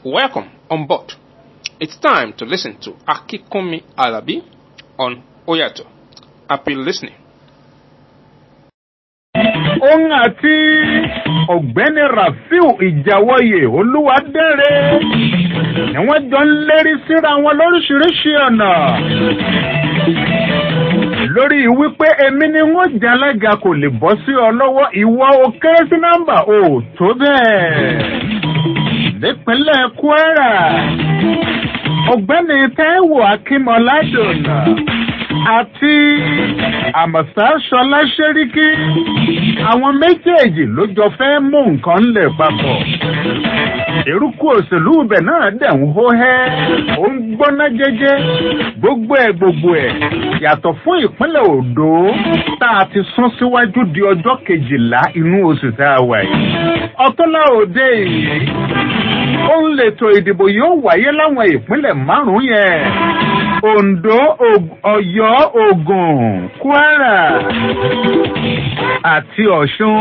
Welcome on board. It's time to listen to Akikumi Alabi on Oyato. Happy listening. òun àti ọ̀gbẹ́ni rafiu ìjàwọ̀yè olúwadẹ́rẹ́ ni wọ́n jọ ń lérí síra wọn lóríṣiríṣi ọ̀nà lórí wípé èmi ni wọ́n jẹ́ alága kò lè bọ́ sí ọ lọ́wọ́ ìwọ o kéré sí nọ́mbà o tó bẹ́ẹ̀ nípínlẹ̀ kwara ọ̀gbẹ́ni taiwo akínmọ́ládùnà àti àmọ̀sá ṣọlá ṣẹ́ríkì àwọn méjèèjì ló jọ fẹ́ mú nǹkan ńlẹ̀ papọ̀ eruku òṣèlú ibẹ̀ náà dẹ̀ ń hó hẹ́ ó ń gbóná jẹ́jẹ́ gbogbo ẹ̀ gbogbo ẹ̀ yàtọ̀ fún ìpínlẹ̀ ondo tá a ti sún síwájú di ọjọ́ kejìlá inú oṣù tá a wà yìí ọtọ́lá òde yìí òun lètò ìdìbò yóò wáyé láwọn ìpínlẹ̀ márùn-ún yẹn ondo ọyọ ogun kwara àti ọ̀ṣun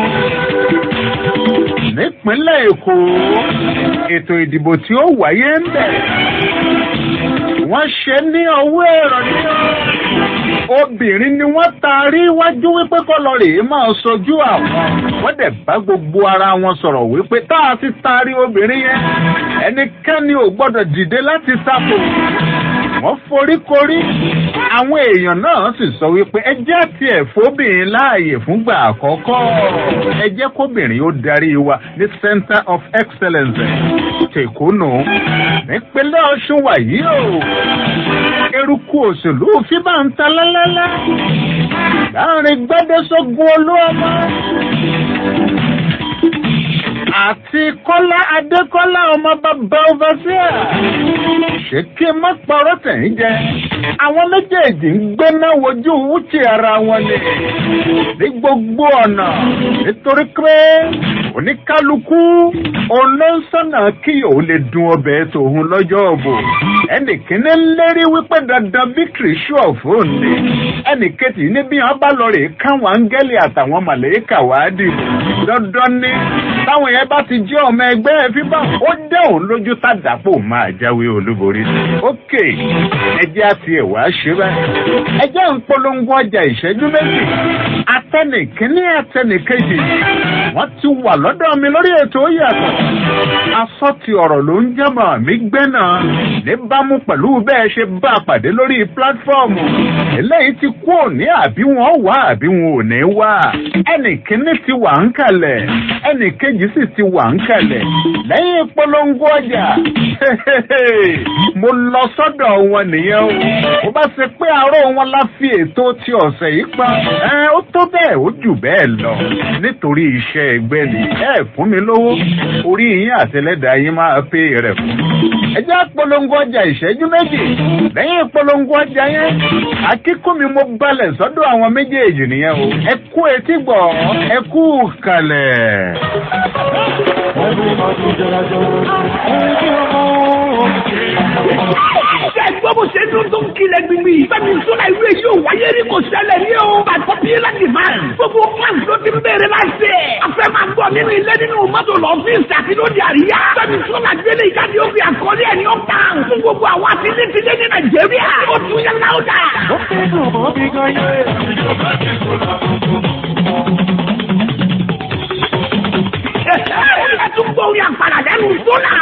nípínlẹ̀ èkó ètò ìdìbò tí ó wáyé ń bẹ̀ wọ́n ṣe ní ọwọ́ ẹ̀rọ ní obìnrin ni wọ́n taari iwájú wípé kọ́lọ́ rèé máa sojú àwọn wọ́n dẹ̀ bá gbogbo ara wọn sọ̀rọ̀ wípé tá a ti taari obìnrin yẹn ẹnikẹ́ni ò gbọ́dọ̀ dìde láti sáfò wọ́n foríkorí àwọn èèyàn náà sì sọ wípé ẹ jẹ́ àti ẹ̀fọ́bìnrin láàyè fúngbà àkọ́kọ́ ẹ jẹ́ kóbìnrin ó darí wa ní center of excellence tèkónù nípínlẹ̀ ọ̀ṣun wàyí o eruku òṣèlú fíbà ń ta lálálá láàrin gbádẹ́sọ́gun olúọmọ àti kọ́lá adékọ́lá ọmọ bàbá ọbaṣíà ṣé kí n má parọ́ tẹ̀yìn jẹ àwọn méjèèjì ń gbéná wojú wúchì ara wọn ni ní gbogbo ọ̀nà nítorí pé oníkálukú olóńsọ̀nà kí òun lè dun ọbẹ̀ tòun lọ́jọ́ ọ̀bọ̀ ẹnìkíní lérí wípé dandan victory show fún ni ẹnìkejì ní bí wọn bá lọ rè káwọn áńgẹ́lì àtàwọn màlẹ́kà wá dìbò dandan ni táwọn yẹn bá ti jẹ́ ọmọ ẹgbẹ́ ẹ fífà ó dẹ́ òun lójú tàdàpọ̀ máa jáwé olúborí. ok ẹjẹ́ àti ẹ̀wà ṣe báyìí ẹjẹ́ ń polongo ọjà ìṣẹ́jú méjì atẹnìkíní atẹnìkejì wọ́n ti wà lọ́dọ̀ mi lórí ètò yàtọ̀ asọ́tì ọ̀rọ̀ ló ń jẹ́mọ̀ mí gbẹ́nà níbàámu pẹ̀lú bẹ́ẹ̀ ṣe bá a pàdé lórí pílátífọ́ọ̀mù eléyìí ti kú òní àbí wọn wá àbí wọn ò ní wá ẹnìkíní ti wà ń kalẹ̀ ẹnìkejì sì ti wà ń kalẹ̀ lẹ́yìn polongo ọjà mo lọ sọ́dọ̀ wọn nìyẹn o ó bá ṣe pé àárọ̀ wọn la fi ètò ti ọ̀sẹ̀ yìí pa ẹ ó tó bẹ́ẹ̀ ó jù bẹ́ẹ̀ lọ nítorí iṣẹ́ ẹgbẹ́ ni ẹ fún mi lówó orí yín àtẹlẹ́dàá yín máa pé rẹ̀ fún ẹ jẹ́ polongo ọjà ìṣẹ́jú méjì lẹ́yìn polongo ọjà yẹn akíkúnmi mo balẹ̀ sọ́dọ̀ àwọn méjèèjì nìyẹn o ẹ kú etí gbọ̀ ẹ kú kalẹ̀. Ṣé gbọ́ bó ṣe dún tó ń kilẹ̀ gbìngbì? Fẹ́mi Sọ́lá ìlú èyí ò wáyé rí kò ṣẹlẹ̀ ní o. Bàtọ́ bí láti máa. Gbogbo fans ló ti ń bèrè láti ẹ̀. A fẹ́ máa gbọ́ nínú ilé nínú mọ́tò lọ́fíìsì àti lóde àríyá. Fẹ́mi Sọ́lá gbélé ìjáde ó fi àkọlé ẹ̀ ní ó tàn. Fún gbogbo àwọn àtìlẹ́tìlẹ́ ní Nàìjíríà. Ó tún yẹ láwùjá. Ó fẹ́ dùn mọ́ bí gan yé. Ẹ tún gbọ́ orí àpàlà lẹ́nu Sọ́lá.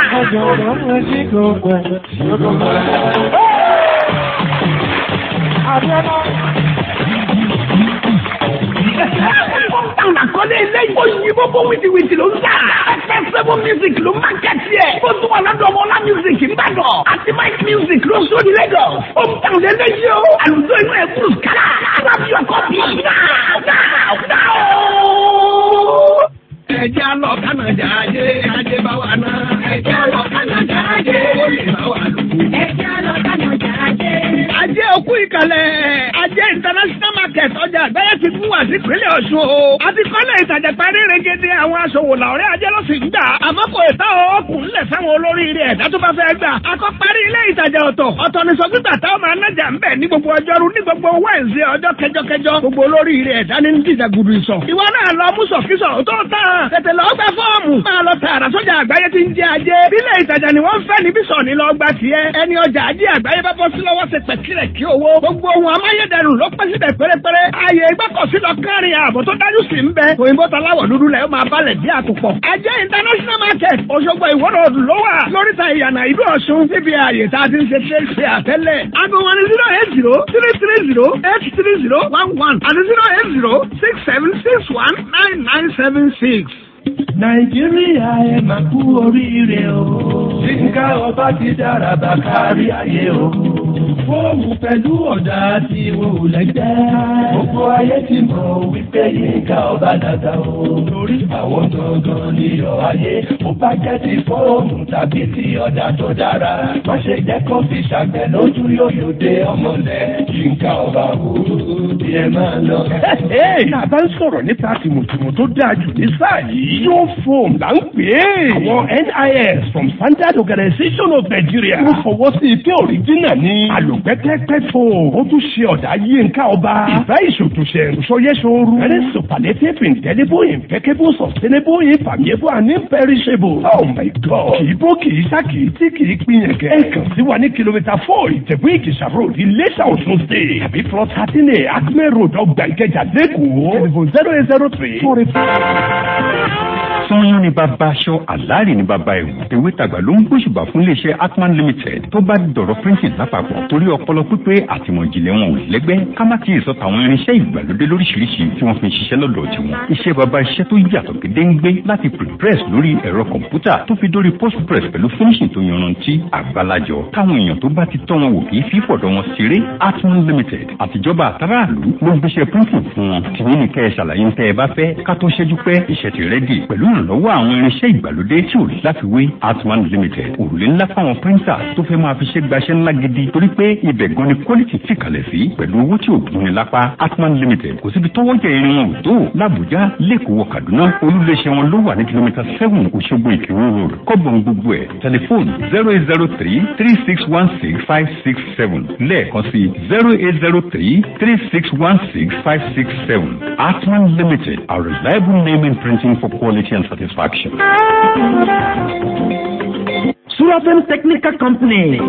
Táwọn àkọlé eléyìí. Ó yí gbogbo wìtìwìtì ló ń tà. Ẹgbẹ́ sẹ́fún music ló máa kẹ́tì ẹ̀. Ó tún wà lọ́dọ̀ ọmọlá music ń bàdàn. Àti Mike music ló sóni Lagos. Ó ń tàn lélẹ́yìí o. Àlùjọ inú ẹ̀ kúrò kálá. Alábí ọkọ̀ bí. Náà náà náà o. Ẹja lọ Kánàjà ajé, ajé bá wa ná. Ẹja lọ Kánàjà ajé, ó lè bá wa lù. Ẹja lọ Kánàjà ajé. Ajé òkú ìkàlẹ̀. Ajé international market ọjà àgbáyé ti fún wa sí ìpínlẹ̀ Ọ̀ṣun o. Àti kọ́lẹ̀ ìtajà parí regede àwọn aṣòwò làwọ̀rẹ́ ajé ló sì ń gbà. Àmọ́ kò ìta ọkùnrin lẹ̀ fẹ́wọn fáwọn olóríire ẹ̀dá tó bá fẹ́ gbà. akọ́ parí ilé ìtajà ọ̀tọ̀ ọ̀tọ̀ ní sọ́gbìtà táwọn máa nájà ń bẹ̀ ní gbogbo ọjọ́rú ní gbogbo wẹ́ǹsì ọjọ́ kẹjọkẹjọ gbogbo olóríire ẹ̀dá ní dídà gudu ìsọ̀. ìwọ náà lọ mú sọ̀kísọ̀ tó tán tètè lọ gbà fọ́ọ̀mù máa lọ tààrà sọ́jà àgbáyé ti ń jẹ ajé. ilé ìtajà ni wọ́n fẹ́ níbí sọ̀ ní lọ gbà tiẹ̀. ẹni ọjà ajé àgbáyé bá bọ́ sí lọ́wọ́ ṣe pẹ̀kìrẹ̀ kí owó. gbogbo ohun amáyédẹrùn ló pẹ́ síbẹ̀ pérépéré. ààyè ìgbọ́kọ̀sí lọ kárin ààbò tó dájú sí ń bẹ. òyìnbó taláwọ̀ dúdú lẹ̀ ó máa balẹ̀ bí àtùpọ̀. ajé international market Òṣogbo ìwọ́rọ̀ ló wà lóríta ìyànà ìlú Ọ̀ṣun níbi ààyè tá a ti ń ṣe ṣe ṣe àtẹ́lẹ̀. aago wọn ni zero eight zero three three zero eight three zero one one àti zero eight zero six seven six one nine nine seven six. nàìjíríà ẹ máa kú oríire o. yínká ọba ti dára bá kárí ayé o. fóònù pẹ̀lú ọ̀dà tí wọn ò lẹ́gbẹ́. gbogbo ayé ti mọ̀ wípé yínká ọba dàda o. torí àwọn gangan ní ọ̀ ayé. mo bá jẹ́ ti fóònù tàbí ti ọ̀dà tó dára. má ṣe jẹ́ kó fi ṣàgbẹ̀ lójú yóò dé ọmọlẹ̀. yínká ọba o bí ẹ máa lọ. náà bá ń sọ̀rọ̀ nípa tìmùtìmù tó dáa jù ní sáà yìí. yóò fóòm là ń pè é. àwọn NIS from Standard Organization of Nigeria. wọ́n fọwọ́ sí ike òrìjínà ní. àlùpẹ́pẹ́pẹ́ fóòm. ó tún ṣe ọ̀dà yínká ọba. ìfẹ́ ìṣòtúnṣe ìṣọyẹ́sọ̀rù. very superlative indelible impeccable sustainable infallible and imperishable. oh my god. kì í bó kì í sá kì í tí kì í pín yẹn kẹ́. ẹ kàn sí wa ní kìlómítà four ìjẹ̀bú ìkìṣà road Iléṣà Ọ̀ṣun state. tàbí plot thirteen a Acme road ọgbà ìkẹjà lẹ́kọ̀ọ́. telephone zero eight zero three four eight sanyọ́n ní bàbá aṣọ àlàárì ní bàbá ẹ̀wù ewé tàgbà ló ń gbóṣùbà fún iléeṣẹ́ atman limited tó bá dọ̀rọ̀ printing lápapọ̀ torí ọpọlọ pípé àtìmọ̀jìnlẹ̀ wọn ò lẹ́gbẹ́ ká má ti sọ tàwọn irinṣẹ́ ìgbàlódé lóríṣiríṣi tí wọ́n fi ń ṣiṣẹ́ lọ́dọ̀ tiwọn iṣẹ́ bàbá iṣẹ́ tó yàtọ̀ gédéǹgbé láti prepress lórí ẹ̀rọ kọ̀ǹpútà tó fi dórí postpress pẹ̀lú finishing tó yanrantí àgbàlajọ táwọn èèyàn tó bá ti tọ́ wọn wò kì í fi fọ̀dọ̀ wọn ṣeré atman limited àtijọba àtàràlú ló ń gbéṣẹ́ printing fún wọn tìyín ní kẹ́ ẹ ṣàlàyé ń tẹ́ ẹ bá fẹ́ ká tó ṣẹ́jú pẹ́ iṣẹ́ ti rẹ́dì pẹ̀lú ìrànlọ́wọ́ àwọn irinṣẹ́ ìgbàlódé tí ò láfiwé atman limited òrùlé ńlá fáwọn píríńtà tó fẹ́ máa fi ṣe gbaṣẹ́ ńlá gidi torí pé ibẹ̀ gan ni quality ti kalẹ̀ sí pẹ̀lú owó tí ò gbóni lápá atman limited kò síbi tọ́wọ́ jẹ irin wọn ò tó làbújá lẹ́kọ̀ọ́ kaduna olúléeṣẹ́ wọn ló wà ní kìlómítà seven òṣogbo ìkírun road kọ́bọ̀n gbogbo ẹ̀ tẹlifóònù zero eight zero three three six one six five six seven lẹ́ẹ̀kan sí zero eight zero three three six one six five six seven atman limited a reliable name in printing for quality and satisfaction. Surafem Technical Company.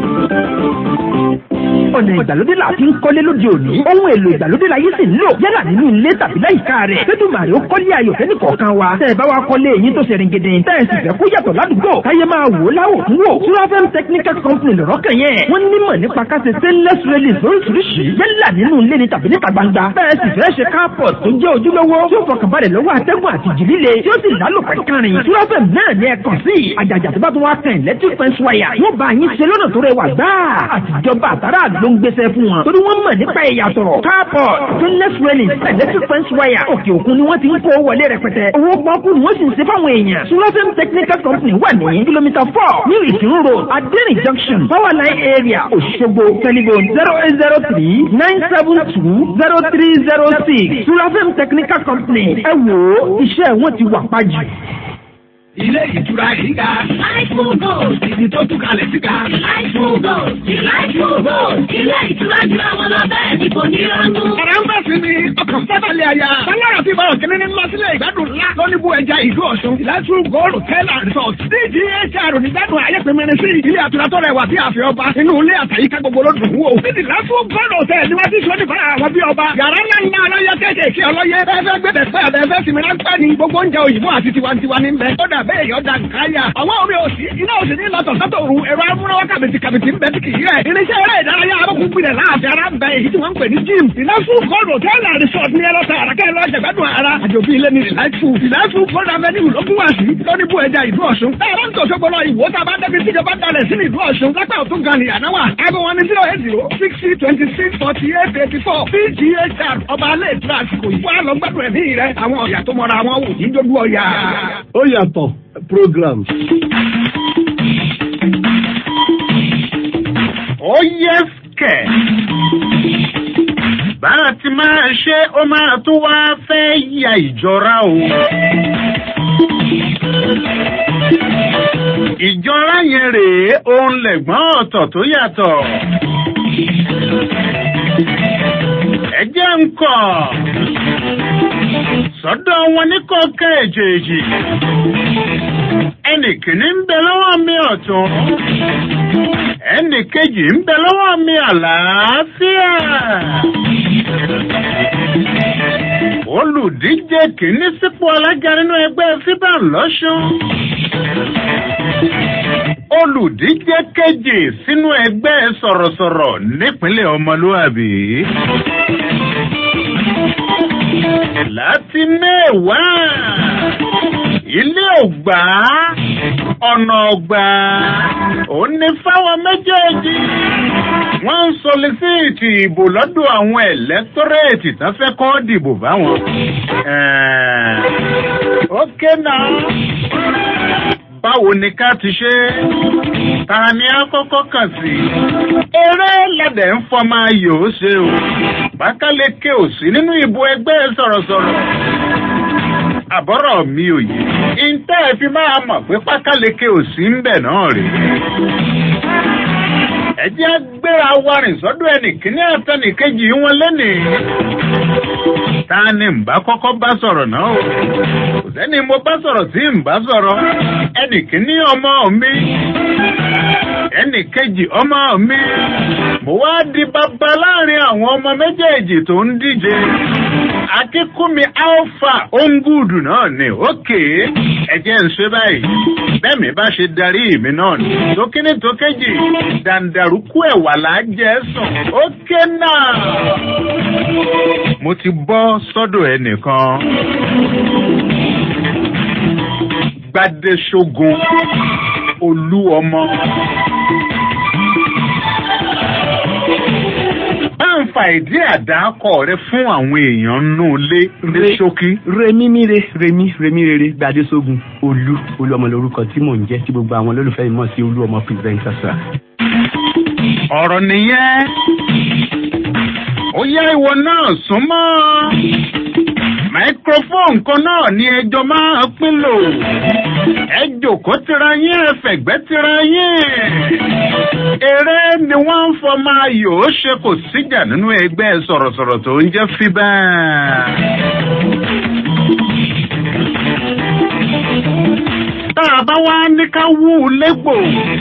ọ̀nà ìgbàlódé la fi ń kọ́lé lóde òní. ohun èlò ìgbàlódé la yìí sì ń lò. yálà nínú ilé tàbí láyìíká rẹ̀. Fẹ́dùmàrè ó kọ́lé ayọ̀ fẹ́ni kọ̀ọ̀kan wa. tẹ́ ẹ bá wa kọ́lé eyín tó ṣe ringede. tẹ́ ẹ sì fẹ́ kó yàtọ̀ ládùúgbò. káyé máa wò ó láwò tún wò. Surafem Technical Company lọ̀rọ̀ kàn yẹn. wọ́n nímọ̀ nípa káṣe stainless railings lóríṣiríṣi. yálà nínú ilé ni tàbí níta gbangba. tẹ́ ẹ sì fẹ́ ṣe carport tó jẹ́ ojúlówó. tí ó fọkànbalẹ̀ lọ́wọ́ atẹ́gùn àti ìjì líle. tí ó sì lálòpẹ́ kárin. Surafem náà ni ẹ kàn sí. àjàjà tó bá tún wá kàn electric fence wire. wọ́n bá yín ṣe lọ́nà tó rẹwà gbáà. àtijọba àtàrà ló ń gbéṣẹ́ fún wọn. torí wọ́n mọ̀ nípa ìyàtọ̀. carport stainless railings electric fence wire. òkè òkun ni wọ́n ti ń kó wọlé rẹpẹtẹ. owó pọ́ńkú ni wọ́n sì ń ṣe fáwọn èèyàn. Surafem technical company wà ní kìlómítà four ní ìkírun road adẹ́rìn junction power line area Òṣogbo telephone zero eight zero three nine seven two zero three zero six Surafem technical company ẹ wò ó iṣẹ́ wọn ti wà pàjù. Ilé ìtura yìí ga. Láìpù Gold. Ibi tó tún kalẹ̀ sí ga. Láìpù Gold. Láìpù Gold. Ilé ìtura ju àwọn lọ bẹ́ẹ̀ ni kò ní rọ́nú. Ọ̀rẹ́ ń bẹ̀ sí ni ọkàn sábàlẹ̀ àyà. Sanyára ti bọ̀rọ̀ kìíní ní Masílẹ̀ ìgbádùn ńlá. Lọ́níbù ẹja ìlú Ọ̀ṣun. Láìpù Gold Hotel and Resort. DGHR onígbádùn ayépinmẹ́rin sí ilé àtura tó rẹwà bí àfẹ́ ọba. Inú ilé àtàyíká gbogbo ló dùn wò. Níbi Láìpù Gold Hotel ni wọ́n ti sọ nípa àwọn bí ọba. Yàrá ńlá ńlá ọlọ́yẹ kéékèèké ọlọ́yẹ. Bẹ́ẹ̀ gbẹ̀dẹ̀ fẹ́ àbẹ̀fẹ́ sinmi ráńpẹ́ ni gbogbo oúnjẹ òyìnbó àti tiwantiwa ní bẹ́ẹ̀. Ó dà bẹ́ẹ̀ yọ̀ dà nkáyà. Àwọn omi òsì iná òsì ní lọ́tọ̀ sọ́tọ̀ òru ẹ̀rọ amúnáwá kàbìtì kàbìtì ń bẹ tí kì í rẹ̀. Irinṣẹ́ eré ìdárayá abọ́kùnrin láàfin ara ń bẹ èyí tí wọ́n ń pè ní gym. Ìlàsù kọ́ọ̀dù hòtẹ́ẹ̀lì and resort ní ẹlọ́ta àràkẹ́ ẹlọ́ jẹ̀gbádùn ara. Àjòbí ilé ní ìlàsù. Ìlàsù kọ́ọ̀dù avenue ló kún wá sí. Lọ́níbù ẹja ìlú Ọ̀ṣun. Táyọ̀ ń tòṣogbo lọ ìwò tá a bá débi tíjọba dalẹ̀ sí ìlú Ọ̀ṣun. Lápá òtún gan ni ànáwà. Aago wọn ni zero eight zero sixty twenty six forty eight eighty four. PGHR ọba alẹ́ ìtura àsìkò yìí. Wọ́n á lọ gbádùn ẹ̀mí rẹ̀. Àwọn ọ̀yà tó mọra wọn wò ní dójú ọ̀yà. Ó yàtọ̀ program. ó yẹ kẹ̀. bá a ti máa ṣe ó máa tún wá fẹ́ ya ìjọra o. ìjọra yẹn rèé òun lẹ̀gbọ́n ọ̀tọ̀ tó yàtọ̀. ẹ jẹ́ ń kọ̀ sọ́dọ̀ wọn ní kọ̀ọ̀kan èjèèjì ẹnì kìíní ń bẹ lọ́wọ́ mi ọ̀tún ẹnì kejì ń bẹ lọ́wọ́ mi àlàáfíà olùdíje kìíní sípò alága nínú ẹgbẹ́ fíbà lọ́sùn olùdíje kejì sínú ẹgbẹ́ sọ̀rọ̀sọ̀rọ̀ nípínlẹ̀ ọmọlúwàbí láti mẹ́wàá ilé ògbà ọ̀nà ọ̀gbà ó ní fáwọn méjèèjì wọ́n ń solisíìtì ìbò lọ́dọ̀ àwọn ẹ̀lẹ́tọ́rẹ́ẹ̀tì tán fẹ́ kọ́ dìbò báwọn. ókè náà báwo ni ká ti ṣe ta ni a kọ́kọ́ kàn sí. eré lẹ́dẹ̀ ń fọmọ ayò ó ṣe o bákáleke ò sí nínú ìbò ẹgbẹ́ sọ̀rọ̀sọ̀rọ̀ àbọ̀rọ̀ mi ò yé ìntẹ́ ẹ fi máa mọ̀ pé pákáleke ò sí ń bẹ̀ náà rè ẹ jẹ́ gbéra wa rìn sọ́dọ̀ ẹnìkíní àtẹnìkejì wọn lẹ́nìí ta ni ń bá kọ́kọ́ bá sọ̀rọ̀ náà o kò sẹ́ni mo bá sọ̀rọ̀ tí ń bá sọ̀rọ̀ ẹnìkíní ọmọ mi ẹnìkejì ọmọ mi mo wá di bàbá láàrin àwọn ọmọ méjèèjì tó ń díje akíkúmi alpha ongudu náà ni òkè ẹjẹ ń ṣe báyìí bẹ́ẹ̀mi bá ṣe darí mi náà ni tókíní tókéjì dàǹdàrúkú ẹ̀wà lájẹ́ sùn òkè náà. mo ti bọ́ sọ́dọ̀ ẹnìkan gbadéṣogun olú ọmọ. bá ń fa ìdí àdákọ rẹ fún àwọn èèyàn nù lé ní ṣókí. remi mire remi remi rere gbadéṣogun olú olú ọmọ lorúkọ tí mò ń jẹ tí gbogbo àwọn olólùfẹ́ mi mọ̀ sí olú ọmọ pírẹsìdẹ̀ntà sà. ọ̀rọ̀ nìyẹn ó yá ìwọ náà súnmọ́ microphone kan náà ni ẹjọ́ máa pín lò ẹ jòkó tira yín ẹ fẹ̀gbẹ́ tira yín eré ni wọ́n ń fọ máa yò ó ṣe kò síjà nínú ẹgbẹ́ sọ̀rọ̀sọ̀rọ̀ tó ń jẹ́ fíbà. tá a bá wá ní ká wú u légbò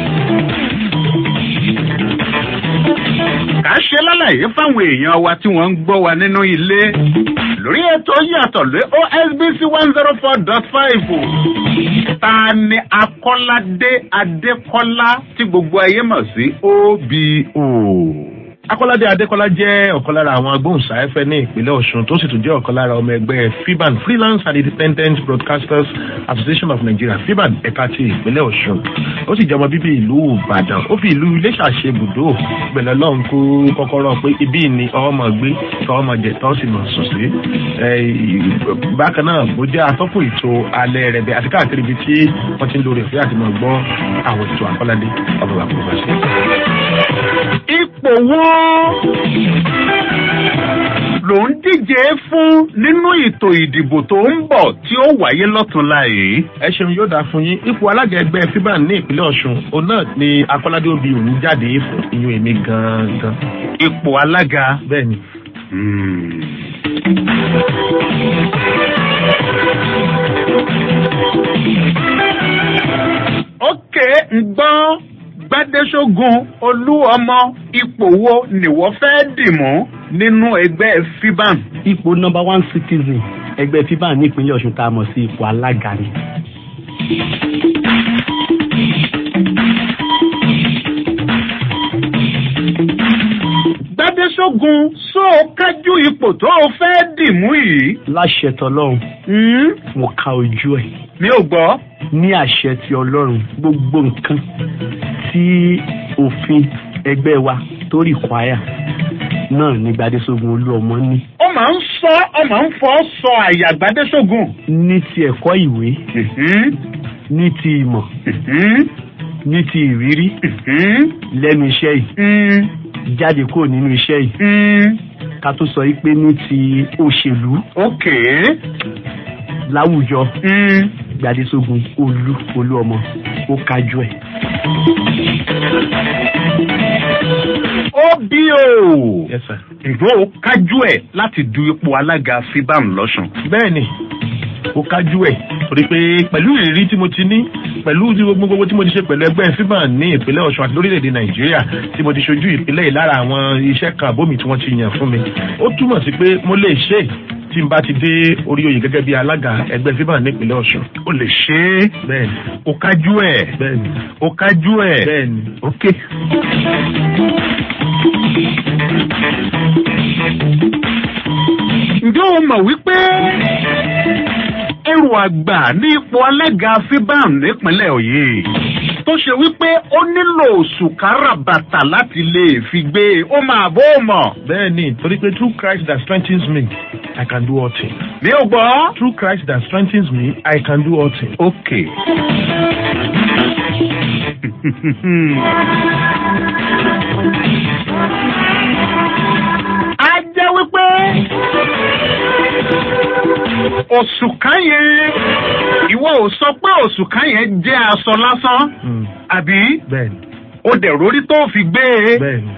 ká ṣe lálàyé fáwọn èèyàn wa tí wọ́n ń gbọ́ wa nínú ilé lórí ètò yàtọ̀ lé osbc one zero four dot five ta ni akọ́ládé adékọ́lá tí gbogbo ayé mọ̀ sí obo. akọ́ládé adékọ́lá jẹ́ ọ̀kan lára àwọn agbóhùnsáfẹ́ ní ìpínlẹ̀ ọ̀ṣun tó sì tún jẹ́ ọ̀kan lára ọmọ ẹgbẹ́ fiban freelance and independent broadcasters association of nigeria fiban ẹ̀ka ti ìpínlẹ̀ ọ̀ṣun ó sì jẹ́ ọmọ bíbí ìlú ìbàdàn ó fi ìlú iléṣà ṣe ibùdó gbẹ̀lẹ́ lọ́hùn kó kọ́kọ́rọ́ pé ibí ni ọmọ gbé tọ́mọ jẹ tọ́ sì mọ̀ sùn sí bákan náà mo jẹ́ atọ́kùn ètò alẹ́ rẹ̀ bẹ́ẹ̀ àti káàkiri ibi tí wọ́n ti ń lórí ọ̀fẹ́ àti mọ̀ gbọ́ àwọn ètò àkọ́ládé ọ̀bọ̀ bàbá bàbá sí. ipò wo ló ń díje fún nínú ètò ìdìbò tó ń bọ̀ tí ó wáyé lọ́túnla yìí. ẹ ṣeun yóò dáa fún yín ipò alága ẹgbẹ́ fiban ní ìpínlẹ̀ ọ̀ṣun òun náà ni akọ́ládé òbí òun jáde fún iyún èmi gangan. ipò alága. bẹ́ẹ̀ ni. ókè ń gbọ́ gbádéṣógun olú ọmọ ipò wo nìwọ fẹ́ dìmú nínú ẹgbẹ́ fiban. ipò number one citizen ẹgbẹ́ fiban ní ìpínlẹ̀ ọ̀ṣun tá a mọ̀ sí ipò alága ni. gbádéṣógun só o kájú ipò tó o fẹ́ dìmú yìí. láṣẹ tọlọ́run mo ka ojú ẹ̀. mi ò gbọ́. ní àṣẹ ti ọlọ́run gbogbo nǹkan tí òfin ẹgbẹ́ wa tó rí kwaya náà ní gbadéṣogun olú ọmọ ní. ó máa ń sọ ó máa ń fọ́ sọ àyà gbadéṣogun. ní ti ẹ̀kọ́ ìwé ní ti ìmọ̀ ní ti ìrírí lẹ́nu iṣẹ́ yìí jáde kúrò nínú iṣẹ́ yìí ká tó sọ pé ní ti òṣèlú ok láwùjọ gbadésógun olú olú ọmọ ó kájú ẹ̀. ó bí o ǹjọ́ ó kájú ẹ̀ láti du ipò alága fiban lọ́sùn. bẹ́ẹ̀ni ó kájú ẹ̀ torí pé pẹ̀lú ìrírí tí mo ti ní pẹ̀lú tí gbogbo gbogbo tí mo ti ṣe pẹ̀lú ẹgbẹ́ fiban ní ìpínlẹ̀ ọ̀ṣun àti lórílẹ̀‐èdè nàìjíríà tí mo ti ṣojú ìpínlẹ̀ yìí lára àwọn iṣẹ́ kan àbómi tí wọ́n ti yàn fún mi ó túmọ̀ sí pé mo lè ṣe é tí n bá ti dé orí oyè gẹ́gẹ́ bí alága ẹgbẹ́ fiban ní ìpínlẹ̀ ọ̀ṣun. o lè ṣe é bẹ́ẹ̀ni ó kájú ẹ̀ bẹ́ẹ̀ni ó kájú ẹ̀ bẹ́ẹ̀ni ok. ǹjẹ́ o mọ̀ wípé ẹrù àgbà ní ipò alága fiban nípínlẹ̀ òye tó ṣe wípé ó nílò sùkárà bàtà láti lè fi gbé e ó máa bó mọ̀. bẹ́ẹ̀ni torí pé through christ that strengthens me i can do all things. mi ò gbọ́. through christ that strengthens me i can do all things. okay. a jẹ́ wípé òṣùká yẹn ìwọ ò sọ pé òṣùká yẹn jẹ́ aṣọ lásán àbí bẹ́ẹ̀ni ó dẹ̀ rórí tó fi gbé e. bẹ́ẹ̀ni.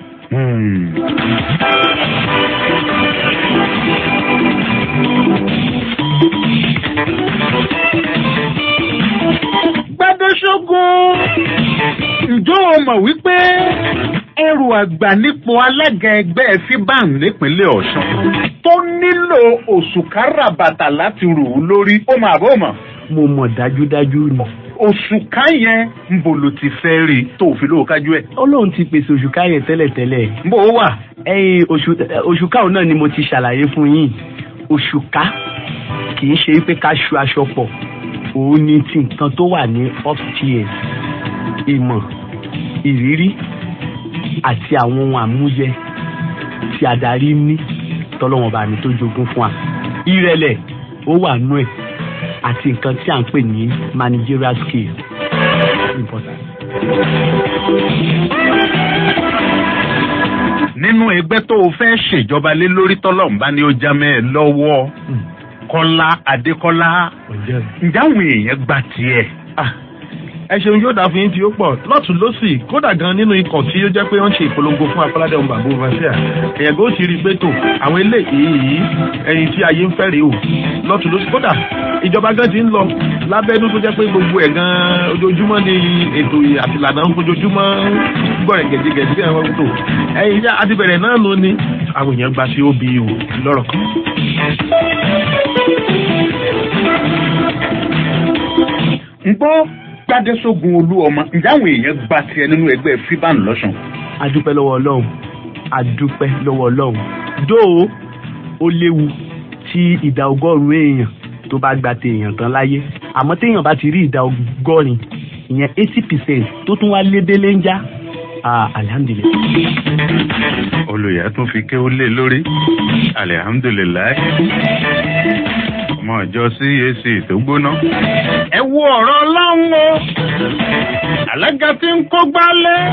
gbadẹ́sọ́gun ǹjọ́ o mọ̀ wípé ẹrù àgbà nípò alága ẹgbẹ́ fiban nípínlẹ̀ ọ̀ṣun tó nílò òṣùkárà bàtà láti rù ú lórí ó máa bó mọ̀. mo mọ̀ dájúdájú ni. òṣùká yẹn ń bò ló ti fẹ́ rí tó fi lóò kájú ẹ̀. ọlọ́run ti pèsè òṣùká yẹn tẹ́lẹ̀tẹ́lẹ̀. ń bò ó wà. ẹyin òṣùká òun náà ni mo ti ṣàlàyé fún yín òṣùká kì í ṣe pé ká ṣu aṣọ pọ̀ òun ni ti nǹkan tó wà ní upstairs ìmọ̀ ìrírí àti àwọn ohun àmúyẹ tí adarí ní tọ́lọ́wọ́n bá mi tó jogún fún wa ìrẹ̀lẹ̀ ó wà nú ẹ̀ àti nǹkan tí à ń pè ní managerial skill important. nínú ẹgbẹ́ tó o fẹ́ ṣèjọba lé lórí tọ́lọ́mùbá ni ó já mẹ́ ẹ lọ́wọ́ kọ́lá adékọ́lá ǹjẹ́ àwọn èèyàn gba tiẹ̀. ẹ ṣeun yóò dá fún yín tí ó pọ̀ lọ́tún lọ́sì kódà gan nínú ikọ̀ tí ó jẹ́ pé wọ́n ṣe ìpolongo fún akọ́ládé ọmọ bàbá overseer èèyàn kò sì rí i pé tò àwọn eléyìí ẹyin tí ayé ń fẹ́ rèé o lọ́tún lọ́sì kódà ìjọba gan ti ń lọ lábẹ́nú tó jẹ́ pé gbogbo ẹ̀ gan ojoojúmọ́ ni ètò àtìlànà ń fojoojúmọ́ gbọ́rẹ̀ gẹ̀dígẹ̀dí bí àwọn tó ẹyin àti bẹ̀rẹ̀ náà ló ní àwọn èèyàn gba sí obu lọ́rọ̀ kan. ń gbọ́ gbádẹ́sógun olú ọmọ ǹjẹ́ àwọn èèyàn gba tiẹ̀ nínú ẹgbẹ́ fiban lọ́sùn. adúpẹ́ lọ́wọ́ ọlọ́run adúpẹ́ lọ́wọ́ ọlọ́run dóò ó léwu tí ìdá ọgọ́rùn-ún èèyàn tó bá gba téèyàn tán láyé àmọ́ téèyàn bá ti rí ìdá ọgọ́rin ìyẹn eighty percent tó tún wá lébélé ń já alihamdulilayi. olùyà tún fi ké ó lé lórí alihamdulilayi ọmọ ìjọ cac tó gbóná. ẹ wo ọ̀rọ̀ ọlọ́run o alága tí ń kó gbálẹ̀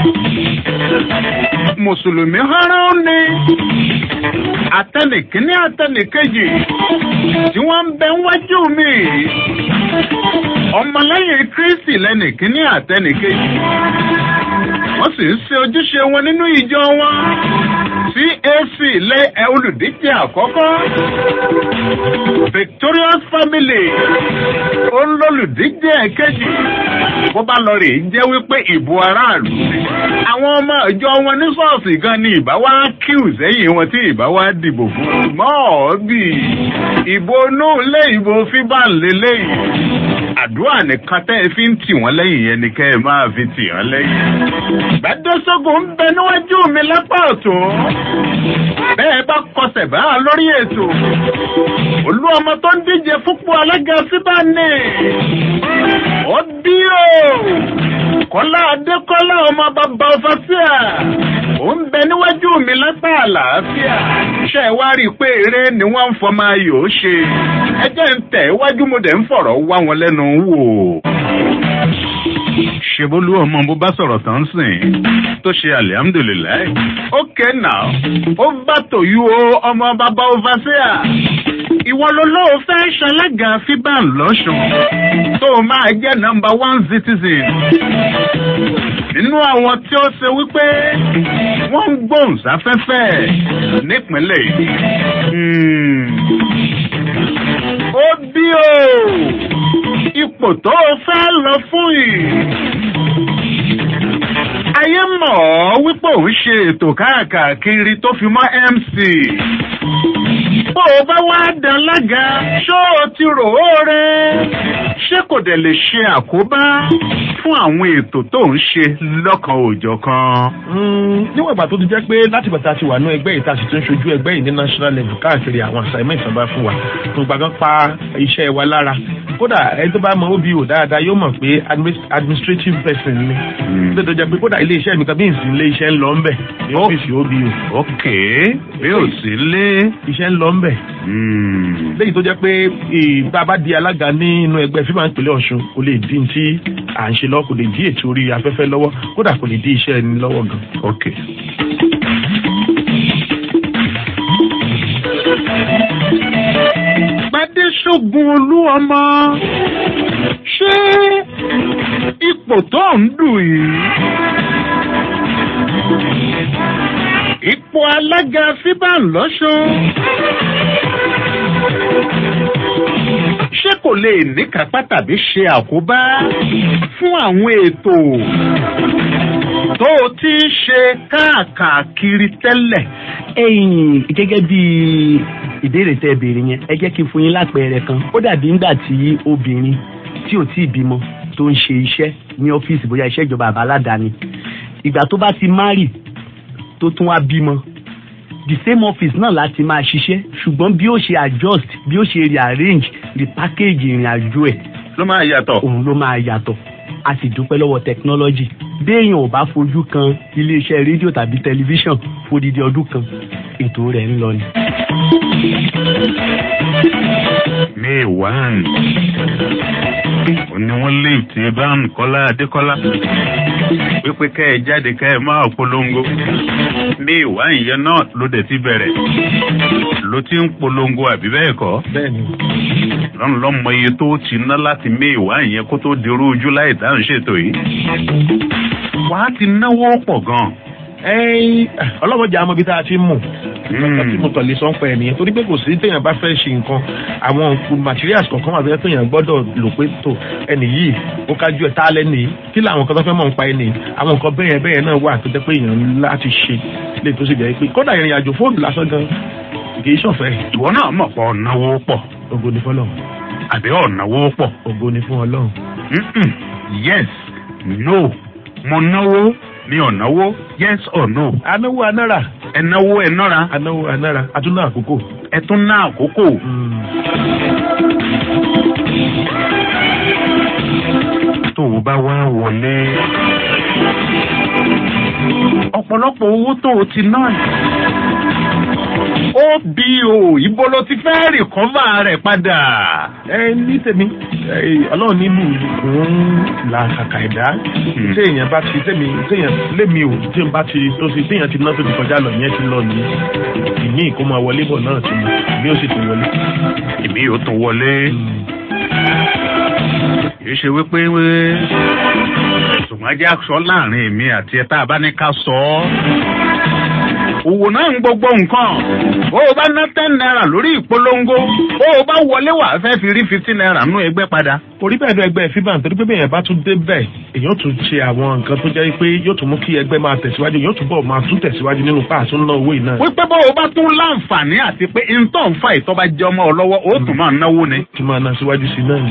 mùsùlùmí hánrán ni atẹnìkíní atẹnìkejì tí wọ́n ń bẹ wájú mi ọmọlẹ́yìn kristi lẹ́nìkíní atẹnìkejì wọ́n sì ń ṣe ojúṣe wọn nínú ìjọ wọn cac lé ẹ olùdíje àkọ́kọ́ victorious family olólùdíje kejì bó bá lọ rè jẹ́ wípé ìbò aráàlú àwọn ọmọ ìjọ wọn ní ṣọ́ọ̀ṣì gan ni ìbá wá kíù sẹ́yìn wọn tí ìbá wá dìbò fún un mọ́ ọ́bì ìbò inú ilé ìbò fíbàn lélẹ́yìn àdúrà nìkan tẹ́ ẹ fi ń tì wọ́n lẹ́yìn yẹn ni kẹ́ ẹ máa fi tì wọ́n lẹ́yìn. gbàdúrósógùn ń bẹ níwájú mi lápá ọ̀tún bẹ́ẹ̀ bá kọsẹ̀ bá a lórí ètò olú ọmọ tó ń díje fúnpọ̀ alága síbáni ó bí o kọ́lá adékọ́lá ọmọ bàbá ọfàṣíà ó ń bẹ níwájú mi lápá àlàáfíà ṣe wá rí i pé eré ni wọ́n ń fọmọ ayò ṣe ẹ jẹ́ ń tẹ̀ iwájú mo dẹ̀ ń fọ̀rọ̀ wá wọn lẹ́nu wò ṣebolú ọmọ bó bá sọ̀rọ̀ tán sìn tó ṣe alihamudulilayi. ókè náà ó bá tòyú o ọmọ bàbá overseer ìwọ ló ló fẹ́ ṣalága fiban lọ́sùn tó o máa jẹ́ nọmba one citizen nínú àwọn tí ó ṣe wípé wọ́n ń gbóhùn sáfẹ́fẹ́ nípínlẹ̀ yìí. ó bí o ipò tó o fẹ́ lọ fún yìí ayé mọ̀ ọ́ wípé òun ṣe ètò káàkiri tó fi mọ́ mc bó o bá wá dán lága ṣó o ti rò ó rẹ ṣé kò dẹ̀ lè ṣe àkóbá fún àwọn ètò tó ń ṣe lọ́kan òòjọ́ kan. níwọ̀n ìgbà tó ti jẹ́ pé láti bàtà ti wà ní ẹgbẹ́ yìí tá a sì tún ṣojú ẹgbẹ́ yìí ní national level káàkiri àwọn assignment náà bá fún wa tó gbàgbọ́n pa iṣẹ́ wa lára kódà ẹni tó bá mọ obo dáadáa yóò mọ̀ pé administrative person ni tó tó jẹ́ pé kódà ilé iṣẹ́ mi kan bí n sì ilé iṣẹ́ ń lọ ńbẹ̀ ní ọ́fíìsì obo. ok bí o sì lé. iṣẹ́ ń lọ ńbẹ̀. lẹ́yìn tó jẹ́ pé bá a bá di alága nínú ẹgbẹ́ fífa ìpínlẹ̀ ọ̀ṣun kò lè dín tí à ń ṣe lọ kò lè dí ètò orí afẹ́fẹ́ lọ́wọ́ kódà kò lè dí iṣẹ́ ẹni lọ́wọ́ gan. ok. Gbadéṣogun olú ọmọ ṣé ipò tó ń dù yìí ipò alága fiban lọ́sùn ṣé kò lè níkàápá tàbí ṣe àkóbá fún àwọn ètò tó o ti ń ṣe káàkiri tẹ́lẹ̀. ẹyìn gẹ́gẹ́ bí ìbéèrè tẹ béèrè yẹn ẹ jẹ́ kí n fún yín lápẹẹrẹ kan ó dàbí ńgbà tí obìnrin tí ò tí ì bímọ tó ń ṣe iṣẹ́ ní ọ́fíìsì bóyá iṣẹ́ ìjọba àbáládàáni ìgbà tó bá ti márì tó tún wá bímọ the same office náà láti máa ṣiṣẹ́ ṣùgbọ́n bí ó ṣe adjust bí ó ṣe rearrange repackage ìrìn àjò ẹ̀. ló máa yàtọ̀. òun ló máa yàtọ̀ a sì dúpẹ́ lọ́wọ́ technology béèyàn ò bá fojú kan iléeṣẹ́ rédíò tàbí tẹlifíṣàn fódìdí ọdún kan ètò rẹ̀ ń lọ ni. may one òní wọ́n lé ìtì bán kọ́lá adékọ́lá pípé kẹ́ ẹ jáde kẹ́ ẹ máa polongo may one yẹn náà ló dẹ̀ ti bẹ̀rẹ̀ ló ti ń polongo àbí bẹ́ẹ̀ kọ́. bẹ́ẹ̀ni lọ́nà lọ́mọ iye tó ti ná láti may one yẹn kó tó dirú ojú láì dáhùn ṣètò yìí wàá ti náwó pọ̀ gan. ọlọ́mọdé àmọ́ ibi tá a ti mú tí mo kàn lè sọ ń pẹ́ nìyẹn torí pé kò sí téèyàn bá fẹ́ ṣe nǹkan àwọn materials kọ̀ọ̀kan wà bẹ́ẹ̀ téèyàn gbọ́dọ̀ lò pé tó ẹnì yìí ó kájú ẹ̀ tá a lẹ́nìí kí làwọn nǹkan tó fẹ́ mọ̀ ń pa ẹnì àwọn nǹkan bẹ́ẹ̀ bẹ́ẹ̀ náà wà tó jẹ́ pé èèyàn láti ṣe lè tó sì jẹ́ pé kódà ìrìn àjò fóònù lásán gan kì í ṣọ̀fẹ́. ìwọ náà mọ̀ pọ̀ náwó pọ̀. ògo ni fọlọ́run. àbí ọ̀nàwó pọ̀. ògo ni fún ọlọ́run. yes no mo náwó mi ò náwó yes or no. anáwó anára. ẹ náwó ẹ nọ́ra. anáwó anára àtúná àkókò. ẹ tún ná àkókò. tó o bá wá wọlé ọ̀pọ̀lọpọ̀ owó tó o ti ná obo ibo ló ti fẹ́ rìkọ́mà rẹ̀ padà. ẹ ní tèmi ọlọ́run nínú òun là kàkà ẹ̀dá tí èèyàn bá ti tèmi téèyàn lémi ò tí n bá ti tó sí téèyàn ti ná tó ti kọjá lọ yẹn ti lọ ní ìmí kó máa wọlé bọ̀ náà ti mú ìmí ó sì tún wọlé. ìmí ó tún wọlé. kì í ṣe wípé ṣùgbọ́n jẹ́ aṣọ láàrin èmi àti ẹ̀ tá a bá ní ká sọ ọ́ òwò náà ń gbogbo nǹkan bó o bá ná ten naira lórí ìpolongo bó o bá wọlé wà fẹ́ fi rí fifteen naira nú ẹgbẹ́ padà. orí bẹ́ẹ̀ ni ẹgbẹ́ fiban torí pé bẹ́ẹ̀ yẹn bá tún dé bẹ́ẹ̀ èyàn tún ṣe àwọn nǹkan tó jẹ́ pé yóò tún mú kí ẹgbẹ́ máa tẹ̀síwájú yóò tún bọ̀ máa tún tẹ̀síwájú nínú páàtó ńlá owó yìí náà. wípé bó o bá tún láǹfààní àti pé ntọ́ ń fa ìtọ́ bá jẹ́ ọmọ ọ lọ́wọ́ ó tún máa náwó ni. tún máa ná síwájú sí náà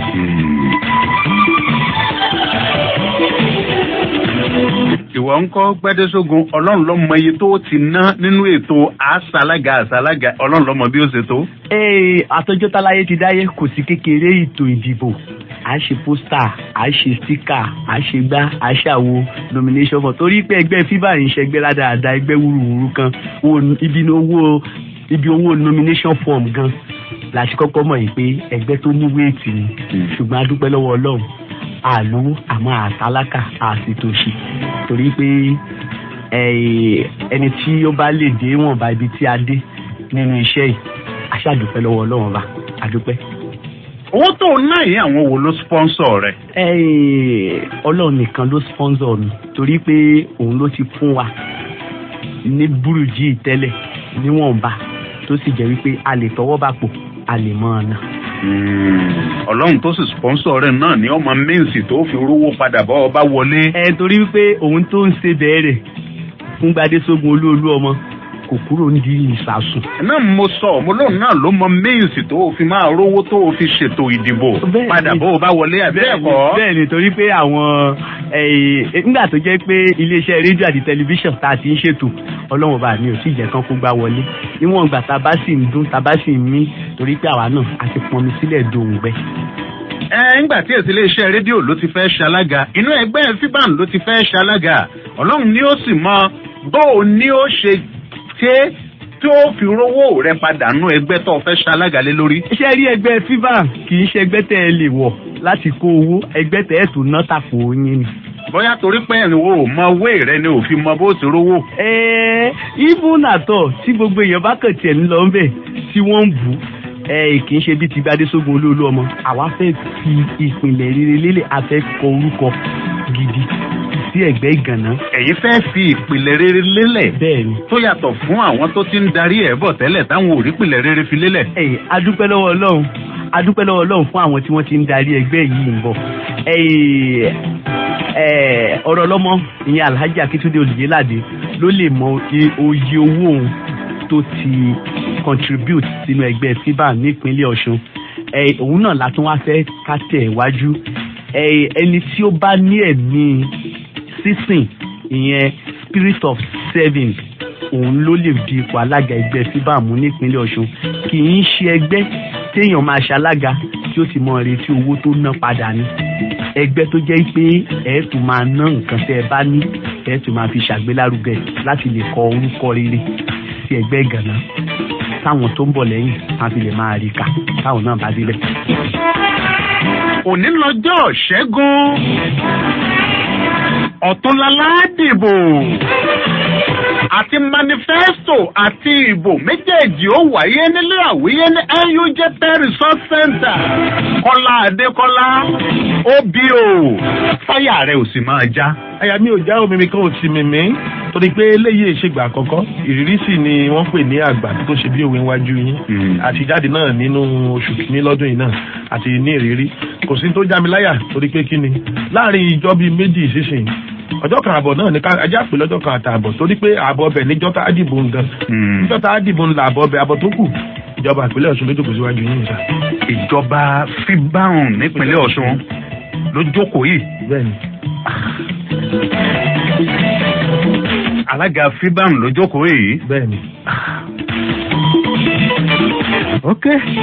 ìwọ ń kọ́ gbẹ́dẹ́sógun ọlọ́run ló mọ iye tó ti ná nínú ètò àṣàlágà àṣàlágà ọlọ́run ló mọ bí ó ṣe tó. ee àtọjọ́ táláyé ti dáyé kò sí kékeré ètò ìdìbò à ń ṣe pósítà à ń ṣe stíkà à ń ṣe gbá à ń ṣàwo nomination for torí pé ẹgbẹ́ fíbà ń ṣẹgbẹ́ ládàáda ẹgbẹ́ wúruwúru kan ibi owó ibi owó nomination form gan la ṣe kọ́kọ́ mọ̀ yìí pé ẹgbẹ́ tó ní wéètì ni ṣùgbọ́n a dúpẹ́ lọ́wọ́ ọlọ́run àlówó àmọ́ àtálákà àsìtòṣì torí pé ẹni tí ó bá lè dé wọ̀nba ibi tí a dé nínú iṣẹ́ yìí aṣáàdúpẹ́ lọ́wọ́ ọlọ́run bá àdúpẹ́. owó tó ń ná yìí àwọn wo ló sponsor rẹ. Ẹ́ẹ̀, ọlọ́run nìkan ló sponsor mi torí pé òun ló ti fún wa ní burújí tẹ́lẹ̀ níwọ̀nba tó sì jẹ́ wípé a lè tọwọ́ bá pò a lè mọ́ ọ náà. ọlọ́run tó sì sponsor rẹ̀ náà ní ọmọ míǹsì tó fi rówó padà bọ́ ọba wọlé. ẹ torí wípé òun tó ń ṣe bẹ́ẹ̀rẹ̀ fún gbadésógun olúolú ọmọ kò kúrò nídìí ìsàsùn. náà mo sọ mo lóun náà ló mọ míǹsì tó fi máa rówó tó fi ṣètò ìdìbò padà bọ́ ọba wọlé àbí ẹ̀kọ́. bẹ́ẹ̀ ni torí pé àwọn eh, nígbà tó jẹ́ pé iléeṣẹ́ rédíò àti tẹlifíṣàn tá a ti ń ṣètò ọlọ́run bá mi ò tí ì jẹ́ kán kó gbá wọlé níwọ̀n ìgbà tá a bá sì ń dún tá a bá sì ń mí torí pé àwa náà a ti pọnmi sílẹ̀ dòǹgbẹ. ẹ ńgbà tí èsì iléeṣẹ́ rédíò ló ti fẹ́ ṣalága inú ẹgbẹ́ fiban ló ti fẹ́ ṣalága ọlọ́run ni ó sì mọ bó o ní ó ṣe ṣe tí ó fi rówó rẹ padà nú ẹgbẹ́ tó fẹ́ ṣalága lé lórí. iṣẹ́ rí ẹgbẹ́ fifa kì í ṣe ẹgbẹ́ tẹ́ ẹ lè wọ̀ láti kó owó ẹgbẹ́ tẹ́ ẹ tó ná tàpò yín ni. bóyá torí pé ẹ̀rìnwó ò mọ owó rẹ ni òfin mọ bó ti rówó. ẹ̀ẹ́ even àtọ̀ tí gbogbo èèyàn bá kàn tiẹ̀ ń lọ ń bẹ̀ tí wọ́n ń bù ẹ kì í ṣe bí ti gbadésógun olóòlù ọmọ àwa fẹ́ fi ìpìlẹ̀ rere lélẹ̀ a fẹ́ kọ orúkọ gidi sí ẹ̀gbẹ́ ìgànná. ẹ̀yin fẹ́ fi ìpìlẹ̀ rere lélẹ̀. bẹ́ẹ̀ni. tó yàtọ̀ fún àwọn tó ti ń darí ẹ̀ bọ̀ tẹ́lẹ̀ táwọn ò rí ìpìlẹ̀ rere fi lélẹ̀. ẹ̀yìn adúpẹ́ lọ́wọ́ ọlọ́run adúpẹ́ lọ́wọ́ ọlọ́run fún àwọn tí wọ́n ti ń darí ẹgbẹ́ yìí ń bọ̀. ẹ̀yìn ẹ̀ ọ̀rọ̀ lọ́mọ ìyẹn alhaji akitunde olùyélàdé ló lè mọ iye owó òun tó ti contribute sínú ẹgbẹ́ fiba nípínlẹ̀ ọ̀ṣun òun náà látún wá fẹ́ ká tẹ̀ wájú ẹni tí ó bá ní ẹ̀mí sísìn ìyẹn spirit of serving òun ló lè di ipò alága ẹgbẹ́ fiba mú nípínlẹ̀ ọ̀ṣun kì í ṣe ẹgbẹ́ téèyàn máa ṣalága tí ó ti mọ retí owó tó ná padà ní ẹgbẹ́ tó jẹ́ pé ẹ̀ tún máa ná nǹkan tẹ́ ẹ bá ní ẹ̀ tún máa fi ṣàgbélárugẹ láti lè kọ orúkọ rere sí ẹgbẹ́ ìgànnà táwọn tó ń bọ̀ lẹ́yìn máa fi lè máa rí kà táwọn náà bá débẹ̀. òní lọ́jọ́ ṣẹ́gun ọ̀túnlálá dìbò àti manifesto àti ìbò méjèèjì ó wáyé nílé àwíyé ní nuj resort center kọ́lá adékọ́lá obo fáyà rẹ̀ ò sì máa já. àyà mi ò já omi mi kan ò ti mímí torí pé eléyìí ìṣègbà àkọ́kọ́ ìrírí sì ni wọ́n pè ní àgbà tó ṣe bí òwe wájú yín àtijáde náà nínú oṣù kìíní lọ́dún yìí náà àti ní ìrírí kò sí tó já mi láyà torí pé kí ni láàrin ìjọ bíi méjì sísìn ọjọ́ kan àbọ̀ náà ní ká ajá pé lọ́jọ́ kan àtààbọ̀ torí pé ààbọ̀ ọbẹ̀ níjọ́ tá a dìbò ń gan níjọ́ tá a dìbò ń la ààbọ̀ ọbẹ̀ àbọ̀ tó kù ìjọba ìpínlẹ̀ ọ̀ṣun ló jókòó síwájú yín nìta. ìjọba fíbáhùn nípínlẹ̀ ọ̀ṣun ló jókòó yìí. bẹ́ẹ̀ni. alága fíbáhùn ló jókòó yìí. bẹ́ẹ̀ni. ok.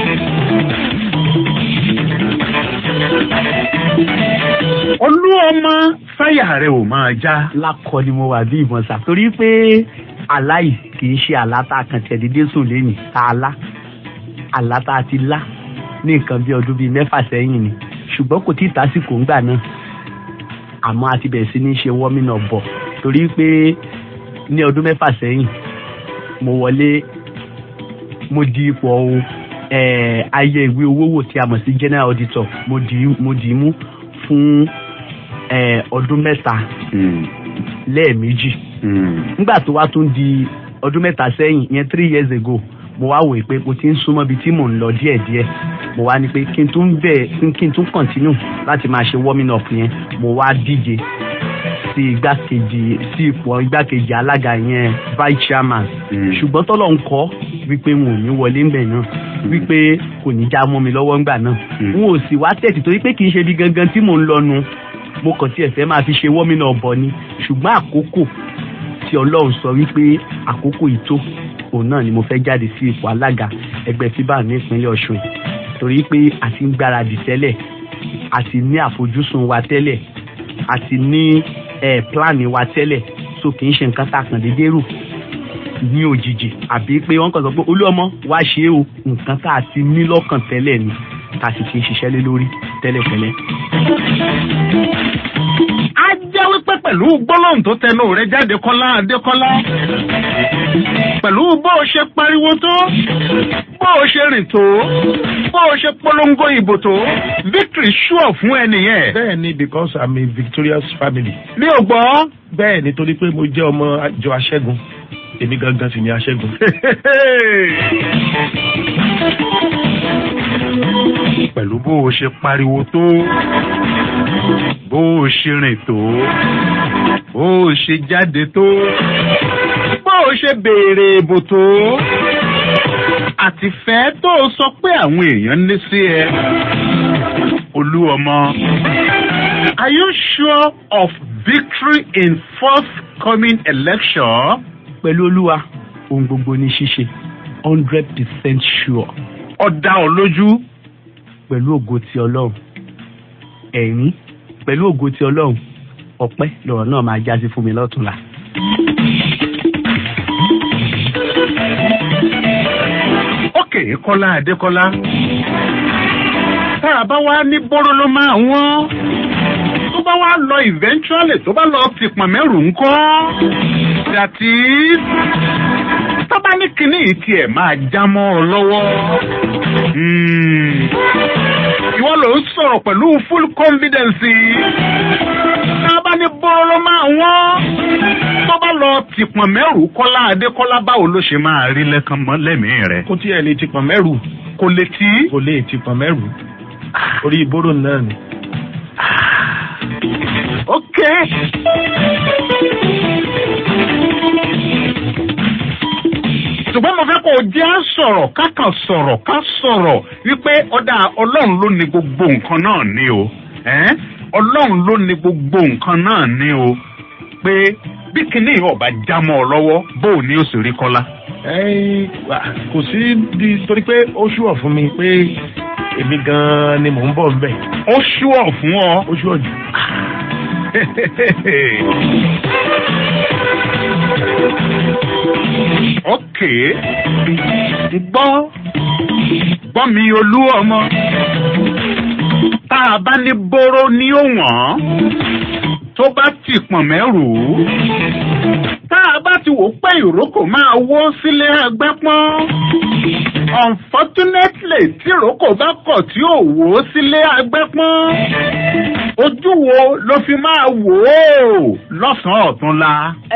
olú ọmọ fáyà rẹ ò máa já. lákọ ni mo wà bí ìbọn sà torí pé àlá yìí kì í ṣe àlá tá a kàn tẹ̀ dédé sùn lẹ́yìn tá a lá àlá tá a ti lá ní nǹkan bí ọdún bíi mẹ́fà sẹ́yìn ni ṣùgbọ́n kò tí ì tásìkò ńgbà náà àmọ́ a ti bẹ̀rẹ̀ sí ní ṣe wọ́mìnà bọ̀ torí pé ní ọdún mẹ́fà sẹ́yìn mo wọlé mo di ipò ohun ayé ìwé owó wò tí a mọ̀ sí general auditor mo dì í mú fún ọdún mẹ́ta lẹ́ẹ̀mejì nígbà tó wá tún di ọdún mẹ́ta sẹ́yìn ìyẹn three years ago mo wá wòye pé mo ti ń súnmọ́ ibi tí mò ń lọ díẹ̀díẹ̀ mo wá ní pé kí n tún bẹ̀ kí n tún continue láti máa ṣe warming up yẹn mo wá díje sí igbákejì sí ipò igbákejì alága yẹn vice chairman ṣùgbọ́n tọ́lọ̀ ń kọ́ wípé n ò ní wọlé ńbẹ̀ náà wípé kò ní já mọ́ mi lọ́wọ́ ńgbà náà n ò sì wá tẹ̀sí torí pé kì í ṣe bí gangan tí mò ń lọ nu mo kàn tiẹ̀ fẹ́ máa fi ṣe warming up bọ̀ ni ṣùgbọ́n àkókò tí ọlọ́run sọ wípé àkókò ìtó òun náà ni mo fẹ́ jáde sí ipò alága ẹgbẹ́ fíbà ní ìpínlẹ̀ ọ̀ṣun torí pé a ti ń gbáradì tẹ́lẹ̀ a ti ní àfojúsùn wa tẹ́lẹ̀ a ti ní ẹ̀ pílánì wa tẹ́lẹ̀ so kì í ṣe nǹkan tá a kàn déédéé rò ní òjijì àbí pé wọ́n kàn sọ pé olú ọmọ wá ṣe é o nǹkan tá a ti ní lọ́kàn tẹ́lẹ̀ ni tá a sì ti ń ṣiṣẹ́ lé lórí tẹ́lẹ̀tẹ́lẹ̀. á jẹ́ wípé pẹ̀lú gbólóhùn tó tẹnu rẹ jáde kọ́lá adékọ́lá pẹ̀lú bó o ṣe pariwo tó bó o ṣe rìn tó bó o ṣe polongo ìbò tó victory sure fún ẹnìyẹn. bẹ́ẹ̀ni because i'm a victorious family. mi ò gbọ́. bẹ́ẹ̀ ni torí pé mo jẹ́ ọmọ àjọ aṣẹ́gun èmi gangan sì ni aṣẹ́gun. pẹ̀lú bó o ṣe pariwo tó bó o ṣe rìn tó bó o ṣe jáde tó bó o ṣe béèrè ìbò tó àtìfẹ́ tó o sọ pé àwọn èèyàn ní sí ẹ olú ọmọ are you sure of victory in forthcoming election? pẹ̀lú olúwa ohun gbogbo ní ṣíṣe hundred percent sure. ọ̀dà ọ̀ lójú. pẹ̀lú ògo ti ọlọ́run ẹ̀rín pẹ̀lú ògo ti ọlọ́run ọpẹ́ lọ̀rọ̀ náà máa jásí fún mi lọ́túnla. ókè kọ́lá adékọ́lá tá a bá wá ní bóró ló máa wọ́n tó bá wá lọ eventually tó bá lọ fìpọ̀n mẹ́rù ńkọ́ dàtí tó bá ní kinní yìí tiẹ̀ máa já mọ́ ọ lọ́wọ́ ìwọ ló ń sọ̀rọ̀ pẹ̀lú full confidence tá a bá ní bóró ló máa wọ́n tó bá lọ tìpọ̀n mẹ́rù kọ́lá adékọ́lá báwo ló ṣe máa rí lẹ́kàn mọ́ lẹ́mìí rẹ̀. kó tí ẹ lè ti pọ̀n mẹ́rù. kò lè tí. kò lè ti pọ̀n mẹ́rù. orí ìbóró náà ni. ok. ṣùgbọ́n mo fẹ́ kó o jẹ́ á sọ̀rọ̀ ká kàn sọ̀rọ̀ ká sọ̀rọ̀ wípé ọ̀dà ọlọ́run ló ní gbogbo nǹkan náà ní o ọlọ́run ló ní gbogbo nǹkan náà ní o pé bí kinní ọba jámọ́ ọ lọ́wọ́ bó o ní o sì rí kọ́lá. kò sí bí torí pé ó ṣùọ̀ fún mi pé èmi gan-an ni mò ń bọ̀ nbẹ̀. ó ṣùọ̀ fún ọ. ó ṣùọ̀ jù. ok gbọ́ gbọ́ mi olú ọmọ tá a bá ní bóró ní òwọ̀n tó bá ti pọ̀n mẹ́rù tá a bá ti wò pé ìrókò máa wó sílé ẹgbẹ́ pọ́n unfortunately tí ìrókò bá kọ̀ tí ò wó sílé ẹgbẹ́ pọ́n ojú wo ló fi máa wò ó lọ́sàn-án ọ̀túnla.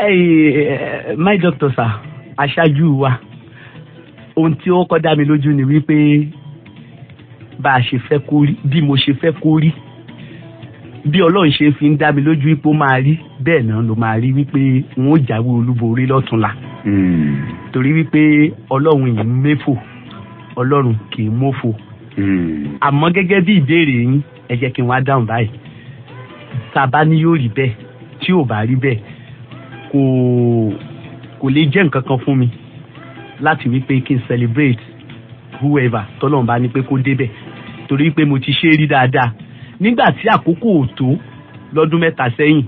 my doctor sir aṣáájú wa ohun tí ó kọ́ dá mi lójú ni wípé bá a ṣe fẹ́ kó rí bí mo ṣe fẹ́ kó rí bí ọlọ́run ṣe fi ń dá mi lójú wípé ó máa rí bẹ́ẹ̀ náà ló máa rí wípé n ó jáwé olúborí lọ́túnla torí wípé ọlọ́run yìí ń méfò ọlọ́run kì í mófò àmọ́ gẹ́gẹ́ bí ìbéèrè yín ẹ jẹ́ kí n wá dáhùn báyìí tá a bá ní yóò rí bẹ́ẹ̀ tí ò bá rí bẹ́ẹ̀ kò kò lè jẹ́ nǹkan kan fún mi láti wípé kí n celebrate whoever tọ́lọ́run bá ní pé kó débẹ̀ torí pé mo ti ṣe é rí dáadáa nígbà tí àkókò ò tó lọ́dún mẹ́ta sẹ́yìn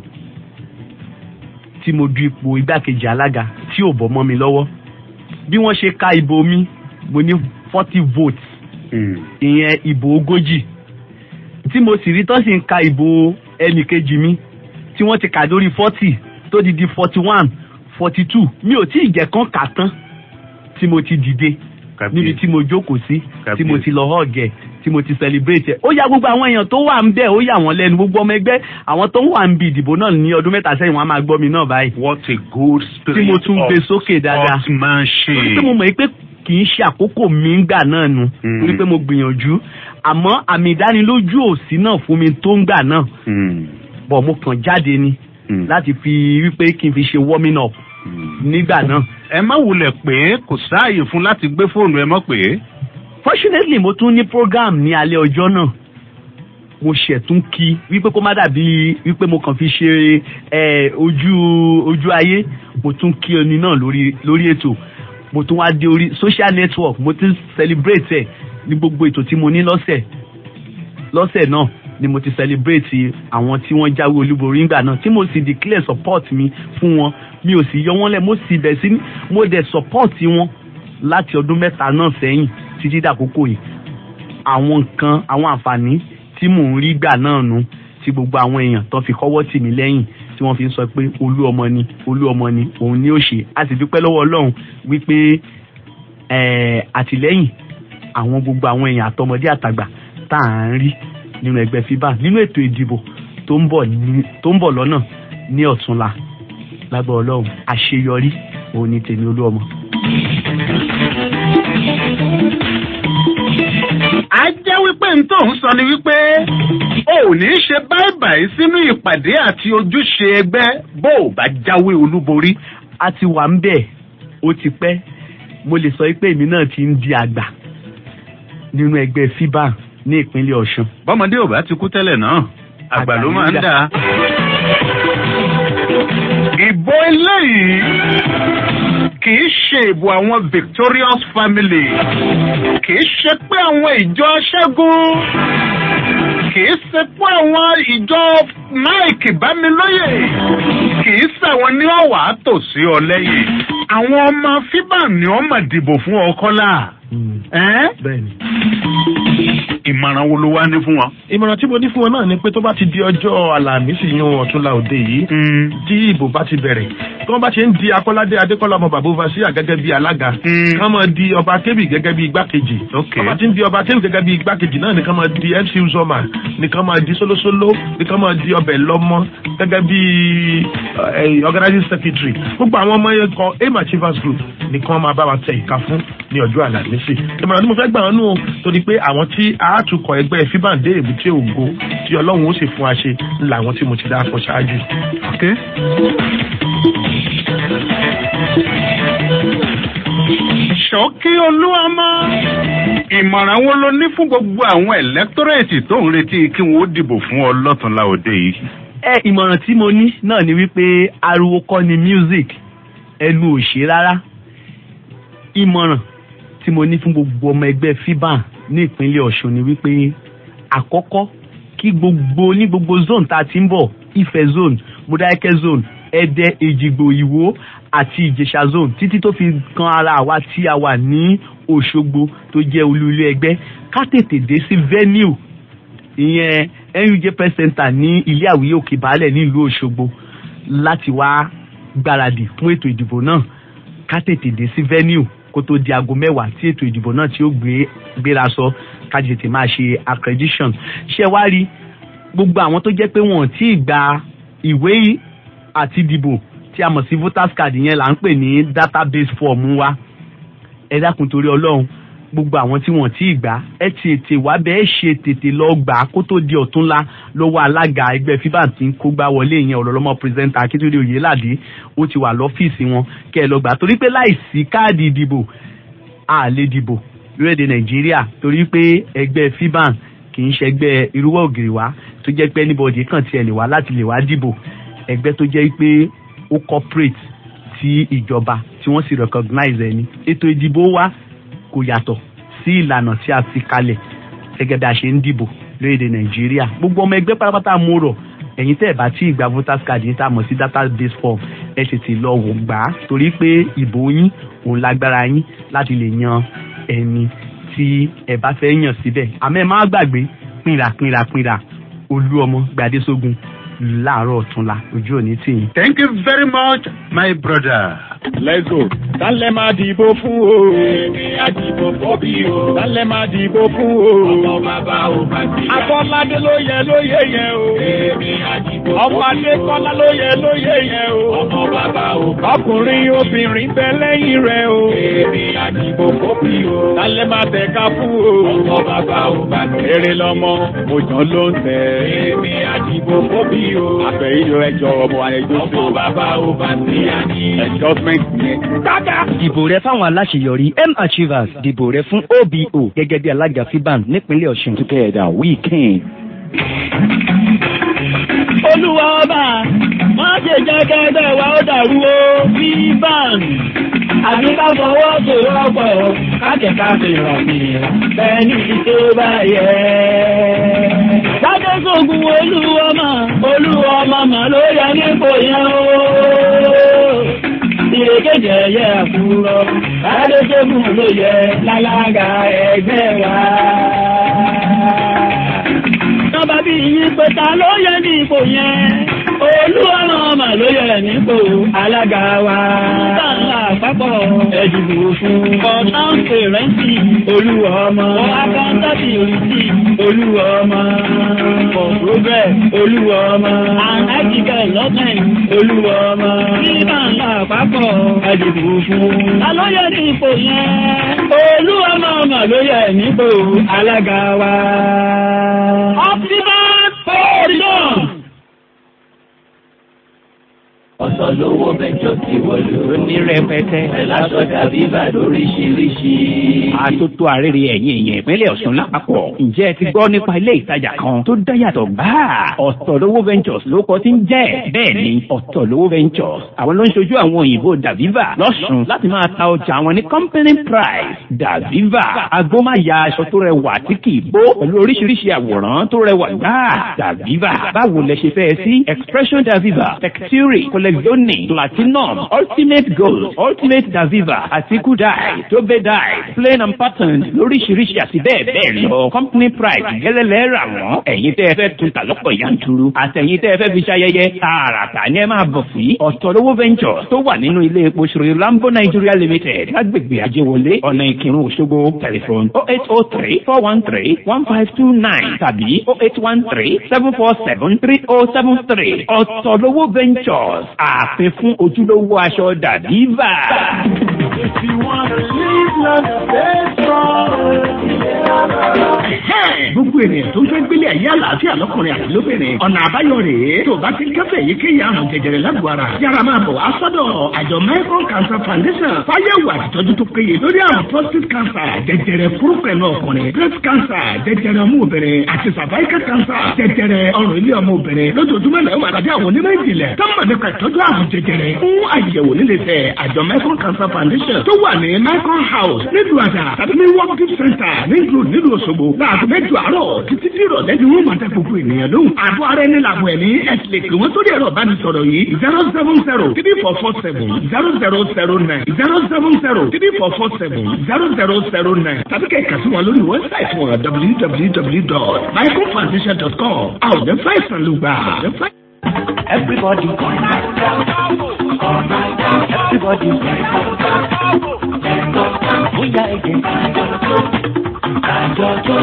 tí mo du ipò igbákejì alága tí ò bọ́ mọ́ mi lọ́wọ́ bí wọ́n ṣe ka ìbò mi mo ní forty votes ìyẹn ìbò ogójì tí mo sì rí tó sì ń ka ìbò ẹnìkejì mi tí wọ́n ti kà lórí forty tó di di forty one forty two mi ò tí ì jẹ́ kán kà tán tí mo ti dìde níbi tí mo jókòó sí tí mo ti lọ họ́ọ̀gẹ̀ tí mo ti celebrate ẹ̀ ó yà gbogbo àwọn èèyàn tó wà ń bẹ̀ ó yà wọ́n lẹ́nu gbogbo ọmọ ẹgbẹ́ àwọn tó ń wà ń bi ìdìbò náà ní ọdún mẹ́ta sẹ́yìn wọ́n á máa gbọ́ mi náà báyìí. what a good spirit tí mo tún gbé sókè dáadáa sportsmanship. torí pé mo mọ̀ pé kì í ṣe àkókò mi ń gbà náà nu torí pé mo gbìyànjú àmọ́ àmì ìdánilójú òsì náà fún mi tó ń gbà náà bọ̀ mo kàn jáde ni láti fi wípé kí n fi ṣe warming up nígbà náà. ẹ má wulẹ̀ pé kò sáàyè fún láti gbé fóònù ẹ mọ́ pé. fortunately mo tún ní program ní alẹ́ ọjọ́ náà mo ṣẹ̀tún kí wípé kó má dàbí wípé mo kàn fi ṣe ẹ ojú ojú ayé mo tún kí ẹni náà lórí lórí ètò mo tún wá dé orí social network mo ti celebrate ẹ ní gbogbo ètò tí mo ní lọ́sẹ̀ lọ́sẹ̀ náà ni mo ti celebrate àwọn tí wọ́n jáwé olúborí ńgbà náà tí mo sì declare support mi fún wọn mi ò sì yọ wọ́n lẹ̀ mo sì bẹ̀ sí mo dẹ̀ support wọn láti ọdún mẹ́ta náà sẹ́yìn títí dàkókò yìí àwọn nǹkan àwọn àǹfààní tí mò ń rí gbà náà nu tí gbogbo àwọn èèyàn tó fi kọ́wọ́ tì mí lẹ́yìn tí wọ́n fi ń sọ pé olú ọmọ ni olú ọmọ ni òun ni ó ṣe a sì dúpẹ́ lọ́wọ́ ọlọ́run wípé àtìlẹ́yìn àwọn gbogbo àwọn èèyàn àtọmọdé àtàgbà tá à ń rí nínú ẹgbẹ́ fiba nínú ètò ìdìbò tó ń bọ̀ lọ́nà ní ọ̀túnla lágbọ́ ọlọ́run àṣeyọrí òun ni tèmi olú ọmọ. a jẹ́ wípé n tó ń sọ ni wípé o ò ní ṣe báìbàì sínú ìpàdé àti ojúṣe ẹgbẹ́ bó o bá jáwé olúborí. a ti wà ń bẹ̀ ó ti pẹ́ mo lè sọ pé èmi náà ti ń di àgbà nínú ẹgbẹ́ fiba ní ìpínlẹ̀ ọ̀ṣun. bọ́mọdé ò bá ti kú tẹ́lẹ̀ náà àgbà ló máa ń dà. ìbò eléyìí kì í ṣe ìbò àwọn victorious family kì í ṣe pé àwọn ìjọ ṣẹ́gun kì í ṣe pé àwọn ìjọ mike bámilóye kì í ṣàwọn ní ọ̀wà tòsí ọ lẹ́yìn àwọn ọmọ fíbà ni wọ́n mà dìbò fún ọkọ́lá. bẹ́ẹ̀ni ìmọ̀ràn wo ló wá ní fún wọn. ìmọ̀ràn tí mo ní fún wọn náà ni pé tó bá ti di ọjọ́ àlàmísì yún ọ̀túnla òde yìí tí ìbò bá ti bẹ̀rẹ̀ tí wọ́n bá ti ń di akọ́ládé adékọ́lá ọmọ bàbá overseer gẹ́gẹ́ bí alága kán máa di ọba kébì gẹ́gẹ́ bí igbákejì wọ́n bá ti ń di ọba kébì gẹ́gẹ́ bí igbákejì náà nìkan máa di mc uzoma nìkan máa di solosolo nìkan máa di ọbẹ̀ lọ́mọ gẹ́gẹ́ bí organizing secretary gbogbo àwọn ọmọ yẹn kan aim achievers group nìkan máa bá wa tẹ ìka fún ní ọjọ́ àlàmísì ìmọ̀ràn tí mo fẹ́ gbà wọn nù torí pé àwọn tí àátúkọ̀ ẹgbẹ́ fíbàndé èbúté ògo tí ọlọ́run ó sì fún wa ṣe làwọn tí mo ti dáko ṣáájú. ṣọ́kí olúwamọ́ ìmọ̀ràn wo ló ní fún gbogbo àwọn ẹ̀lẹ́tọ́rẹ̀tì tó ń retí kí wọ́n ó dìbò fún ọ lọ́tùnla òde yìí. ẹ ìmọ̀ràn tí mo ní náà ni wípé ariwo kọ́ ni music ẹnu ò ṣe rárá ìmọ̀ràn tí mo ní fún gbogbo ọmọ ẹgbẹ́ fiban ní ìpínlẹ̀ ọ̀ṣun ni wípé àkọ́kọ́ kí gbogbo ní gbogbo zone tá a ti ń bọ̀ ife zone modákẹ́ zone ẹdẹ èjìgbò ìwó àti ìjẹsà zone títí tó fi kan ara àwa tí a wà ní òṣogbo tó jẹ́ olú ilé ẹgbẹ́ ká tètè dé sí venue ìyẹn nuj press center ní ilé àwíyé òkè baálẹ̀ nílùú òṣogbo láti wá gbáradì fún ètò ìdìbò náà ká tètè dé sí venue kó tó di aago mẹ́wàá tí ètò ìdìbò náà tí ó gbé gbéra sọ kájí tètè máa ṣe accreditation ṣé wá rí gbogbo àwọn tó jẹ́ pé wọ́n ti gba ìwé àti ìdìbò tí a mọ̀ sí voters card yẹn là ń pè ní database form wa ẹ dákun torí ọlọ́run gbogbo àwọn tí wọ́n ti gbà ẹ ti ètè wá bẹ́ẹ̀ ṣe tètè lọ gbà kó tó di ọ̀túnla lọ́wọ́ alága ẹgbẹ́ fiban tí ń kó gbá wọlé yẹn ọ̀rọ̀lọ́mọ pírẹsẹ̀ntà akíntúndé oyèládé ó ti wà lọ́fíìsì wọn kẹ́ ẹ lọ gbà torí pé láìsí káàdì ìdìbò a lè dìbò lórílẹ̀‐èdè nàìjíríà torí pé ẹgbẹ́ fiban kì í ṣẹgbẹ́ irúwọ́ ògiri wá tó jẹ́ pé anybody kàn tiẹ̀ lè wá láti lè wá dìbò ẹgbẹ́ tó jẹ́ pé ó corporate tí ìjọba tí wọ́n sì recognize ẹni ètò ìdìbò wa kò yàtọ̀ sí ìlànà tí a fi kalẹ̀ gẹ́gẹ́ bí a ṣe ń dìbò lórílẹ̀‐èdè nàìjíríà gbogbo ọmọ ẹgbẹ́ pátápátá mo rọ̀ ẹ̀yin tẹ́ ẹ̀ bá tí ìgbà voters card yín tá a mọ̀ sí database form ẹ tètè lọ wò gbà á torí pé ìbò yín òun lágbára yín láti lè yan ẹni tí ẹ bá fẹ́ yàn síbẹ̀ àmọ́ ẹ má gbàgbé pínra pínra pínra olú ọmọ gbadésógun láàárọ̀ ọ̀túnla ojú òní tì yín. thank you very much my brother. let's go. tálẹ̀ máa dìbò fún o. èmi àdìbò fọ́bí o. tálẹ̀ máa dìbò fún o. ọmọ bàbá ò bá ti. akọ́ládé ló yẹ ló yẹ yẹn o. èmi àdìbò fọ́bí o. ọmọ adékọ́lá ló yẹ ló yẹ yẹn o. ọmọ bàbá ò bá ti. ọkùnrin obìnrin bẹ lẹ́yìn rẹ o. èmi àdìbò fọ́bí o. tálẹ̀ máa tẹ̀ka fún o. ọmọ bàbá ò bá ti. èrè lọmọ òjò ló ń tẹ. èmi àdìbò fọ́bí o. àfẹ̀yìnjọ ẹjọ́ ọmọ àyẹjọ́ ọmọ bàbá ò bá ti yá ni. adjustment yẹn. dìbò rẹ fáwọn aláṣeyọrí m achievers dìbò rẹ fún obo gẹ́gẹ́ bí alága fiban nípínlẹ̀ ọ̀ṣun. together we can. olúwa ọba má ṣe jẹ́ kẹ́gbẹ́ wa ó dàrú o fiban àbí ká fọwọ́ sowọ́pọ̀ kákẹ́ká fi ràn mí bẹ́ẹ̀ ní tó bá yẹ. Sádẹ́sọ̀gùn olúwọ́mọ olúwọ́mọ mọ̀ ló yẹ nípò yẹn o. Ìrèkéjì ẹ̀yẹ àkúrọ̀ Sádẹ́sọ̀gùn ló yẹ lálága ẹgbẹ́ wa. Nọ́mbà bí yín pé ta ló yẹ ní ipò yẹn. Olúwọ́mọ ọmọ ló yẹ nípò alága wa. Sáńlá àpapọ̀ ẹ̀dùnú fún. Kọ̀ọ̀tàn pèrẹ́ǹtì olúwa ọmọ. Akáńtàtì rìsì olúwa ọmọ. For progress olúwa ọmọ. And ethical government olúwa ọmọ. Sáńlá àpapọ̀ ẹ̀dùnú fún. Ta ló yẹ ní ipò yẹn? Olúwọ́mọ ọmọ ló yẹ nípò alága wa. Optimal Forum. ọ̀sọ̀ lówó mẹ́jọ ti wọlé o. ní rẹpẹtẹ. ẹ̀láṣọ dàbí bá lóríṣiríṣi. àtótó àrèrè ẹ̀yìn èèyàn ìpínlẹ̀ Ọ̀ṣun lápapọ̀. ǹjẹ́ ẹ ti gbọ́ nípa ilé ìtajà kan tó dá yàtọ̀ gbáà? ọ̀tọ̀lówó ventures ló kọ́ tí ń jẹ́. bẹ́ẹ̀ ni ọ̀tọ̀lówó ventures àwọn ló ń ṣojú àwọn òyìnbó Daviva lọ́sùn láti máa ta ọjà wọn ní company price Daviva agbómáya aṣọ tó rẹwà tí kì í bó pẹ̀lú oríṣiríṣi àwòrán tó rẹwà gbáà Daviva báwo lẹ ṣe fẹ́ sí expression Daviva texture collezione platinum ultimate gold ultimate Daviva àti kudai tobe dye plain and patterned lóríṣiríṣi àti bẹ́ẹ̀ bẹ́ẹ̀ lọ company price gẹ́lẹ́lẹ́ rà wọ́n ẹ̀yin tẹ́ ẹ fẹ́ tún ta lọ́pọ̀ yanturu àtẹ̀yin tẹ́ ẹ fẹ́ fi ṣayẹyẹ tààràtà ni ẹ máa bọ̀ sí ọ̀tọ̀lówó ventures tó wà nínú ilé epo ṣòro lambo nigeria limited lágbègbè àjẹwọlé ọ̀nà ìkírun òṣogbo tẹlifon oh eight oh three four one three one five two nine tàbí oh eight one three seven four seven three oh seven three ọ̀tọ̀lówó ventures ààfin fún ojúlówó aṣọ dàbíva. If you wanna live life, stay strong. gbogbo ènìyàn tó ń fẹ́ gbélé ayé àlàáfíà lọ́kùnrin àti lóbìnrin ọ̀nà àbáyọ rèé tó bá ti kẹ́fẹ́ yíkéyìí àrùn jẹjẹrẹ lágbo ara yára máa bọ̀ wá sọ́dọ̀ àjọ Mekong Cancer Foundation fáyẹ̀wò àtìtọ́jú tó péye lórí àrùn prostate cancer jẹjẹrẹ fúrúpẹ̀lú ọkùnrin breast cancer jẹjẹrẹ ọmọ obìnrin àti cervical cancer jẹjẹrẹ ọrùn ilé ọmọ obìnrin lójoojúmọ́ náà máa tàbí àwọn onímọ̀ ìjìnlẹ̀ tó mọ̀ nípa ìtọ́jú àrùn jẹjẹrẹ fún àyẹ̀wò nílé tẹ̀ àjọ Mekong Cancer Foundation tó wà ní Mekong House nílùú àdà tàbí ní working center nílùú nílùú Òṣogbo láàbù mẹ́jọ àárọ̀ títí tí ìrọ̀lẹ́ ni wọ́n máa tẹ gbogbo ènìyàn lóhùn. àbọ̀ ara ẹni làbọ̀ ẹ̀mí ẹ ti lè pè wọ́n sórí ẹ̀rọ ìbánisọ̀rọ̀ yìí zero seven zero three four four seven zero zero zero nine zero seven zero three four four seven zero zero zero nine tàbí kẹ́ kà sí wọn lórí wẹ́bsáìtì wọn www.microfoundation.com àwọn ọ̀dẹ́ fáìsàn ló gbà. Everybody, everybody, bóyá ẹ̀jẹ̀ àjọjọ́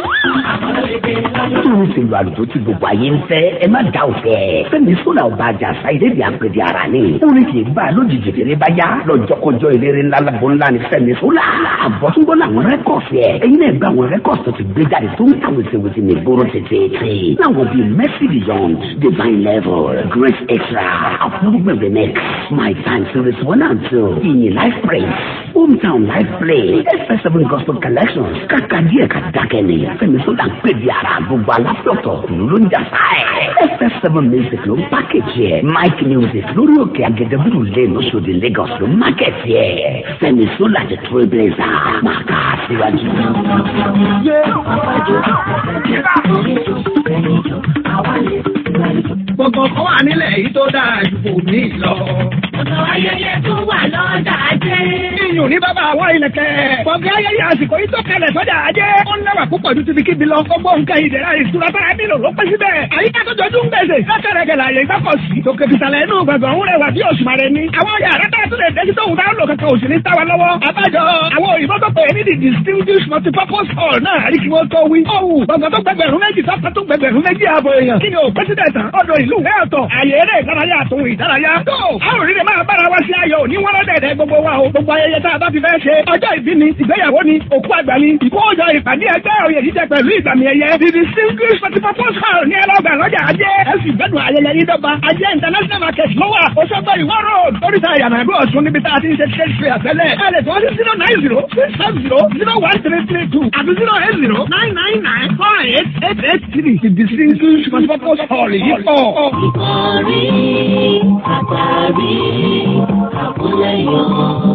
Nítorí ìṣèlú àlùjọ tí gbogbo ayé ń fẹ́, ẹ má dá òfẹ́. Fẹ́mi Sọ́là ọba àjàsá ìdẹ́bí àpèdè ara ni. Orin kì í bá a lójijì fèrè bá yá. Lọ́jọ́kọjọ́ eléré ńlá lágbo ńlá ni Fẹ́mi Sọ́là. Àbọ̀túngbọ́n làwọn rẹ́kọ̀sì ẹ̀. Ẹyin náà gba àwọn rẹ́kọ̀sì tó ti gbé jáde tó ń ta wèsèwèsè ní ìgboro tètè. Láwọn bíi Mercy Beyond, Divine Level, Grace Extra, Approvement Remix, My Time Series One and Two, Ìyìn Life Praise, Hometown Life Play, FS7 Gospel Collections, kàkà díẹ̀ ká dákẹ́ ni. Fẹ́mi Sọ́là ń pè di ara gbogbo aláfíọ̀tọ̀ ló ń jà sáà FS7 Music ló ń pákéjì ẹ̀. Mike Music lórí òkè Agẹdẹbùrù lane Oṣòdì Lagos ló ń mákẹ́tì ẹ̀. Fẹ́mi Sọ́là the trailblazer máa ká síwájú. Gbogbo kan wà nílẹ̀ yìí tó dáa ju kò ní lọ. Ọ̀nà ayẹyẹ tó wà lọ́jà ajé. Iyùn ní bàbá àwọn ìlẹ̀kẹ̀. Gbọ̀ngàn ayẹyẹ àsìkò yìí tó kalẹ̀ sọ́jà ajé. Ó ń lẹ́wà púpọ̀ ju tibikí bi lọ. Gbogbo nǹkan ìdẹ̀ra ìṣúra tára nílò ló pẹ́ síbẹ̀. Àyíká tó jọjú ń gbèsè. Lọ́kẹ̀rẹ̀kẹ̀ láàyè ìgbàkọ̀sí. Tòkè fìsàlẹ̀ inú gbọ̀ngàn ń rẹwà bí òṣùmàrè ni. Àwọn yàrá tá a tún lè dẹ́sí tóun táwọn lò kankan òsì ní táwa lọ́wọ́. Àbájọ àwọn òyìnbó tó pè é ní the distinguished multipurpose hall náà rí kí wọ́n tó wí. Ọ̀hún gbọ̀ngàn tó gbẹgbẹ̀rún méjì tó tó gbẹgbẹ̀rún méjì ààbò èèyàn. Kí ni o president ọ̀dọ̀ ìlú ìwé ọ̀tọ̀ àyè eré ìdárayá àtòhun ìdárayá. Tó àwọn òrìrì máa bára wá sí ayọ̀ ní wọ́n lọ́dẹ̀ẹ̀dẹ̀ gbogbo wa o. Gbogbo ayẹyẹ tá a bá fi fẹ́ ṣe. Ọjọ́ ìbí ni, ìgbéyàwó ni, òkú àgbà ni, ìkójọ ìpàdé ẹgbẹ́ òye jíjẹ pẹ̀lú ìgbàmì ẹ̀yẹ. The distinguished multipurpose hall ní ẹlọ́gbà lọ́jà ajé. Ẹ sì gbẹ́dùn ayẹyẹ yìí dọ́gba. Ajé international market ló wà. Oṣogbo ìwọ́ road. Oríta ìyànà ìlú Ọ̀ṣun níbi tá a ti ń ṣe trade fair tẹ́lẹ̀. Ẹ lè tó sí zero nine zero six five zero zero one three three two àti zero eight zero nine nine nine four eight eight eight three. The distinguished multipurpose hall yìí pọ̀. Ìkọ̀rí àtàrí àkúlẹ̀yọ̀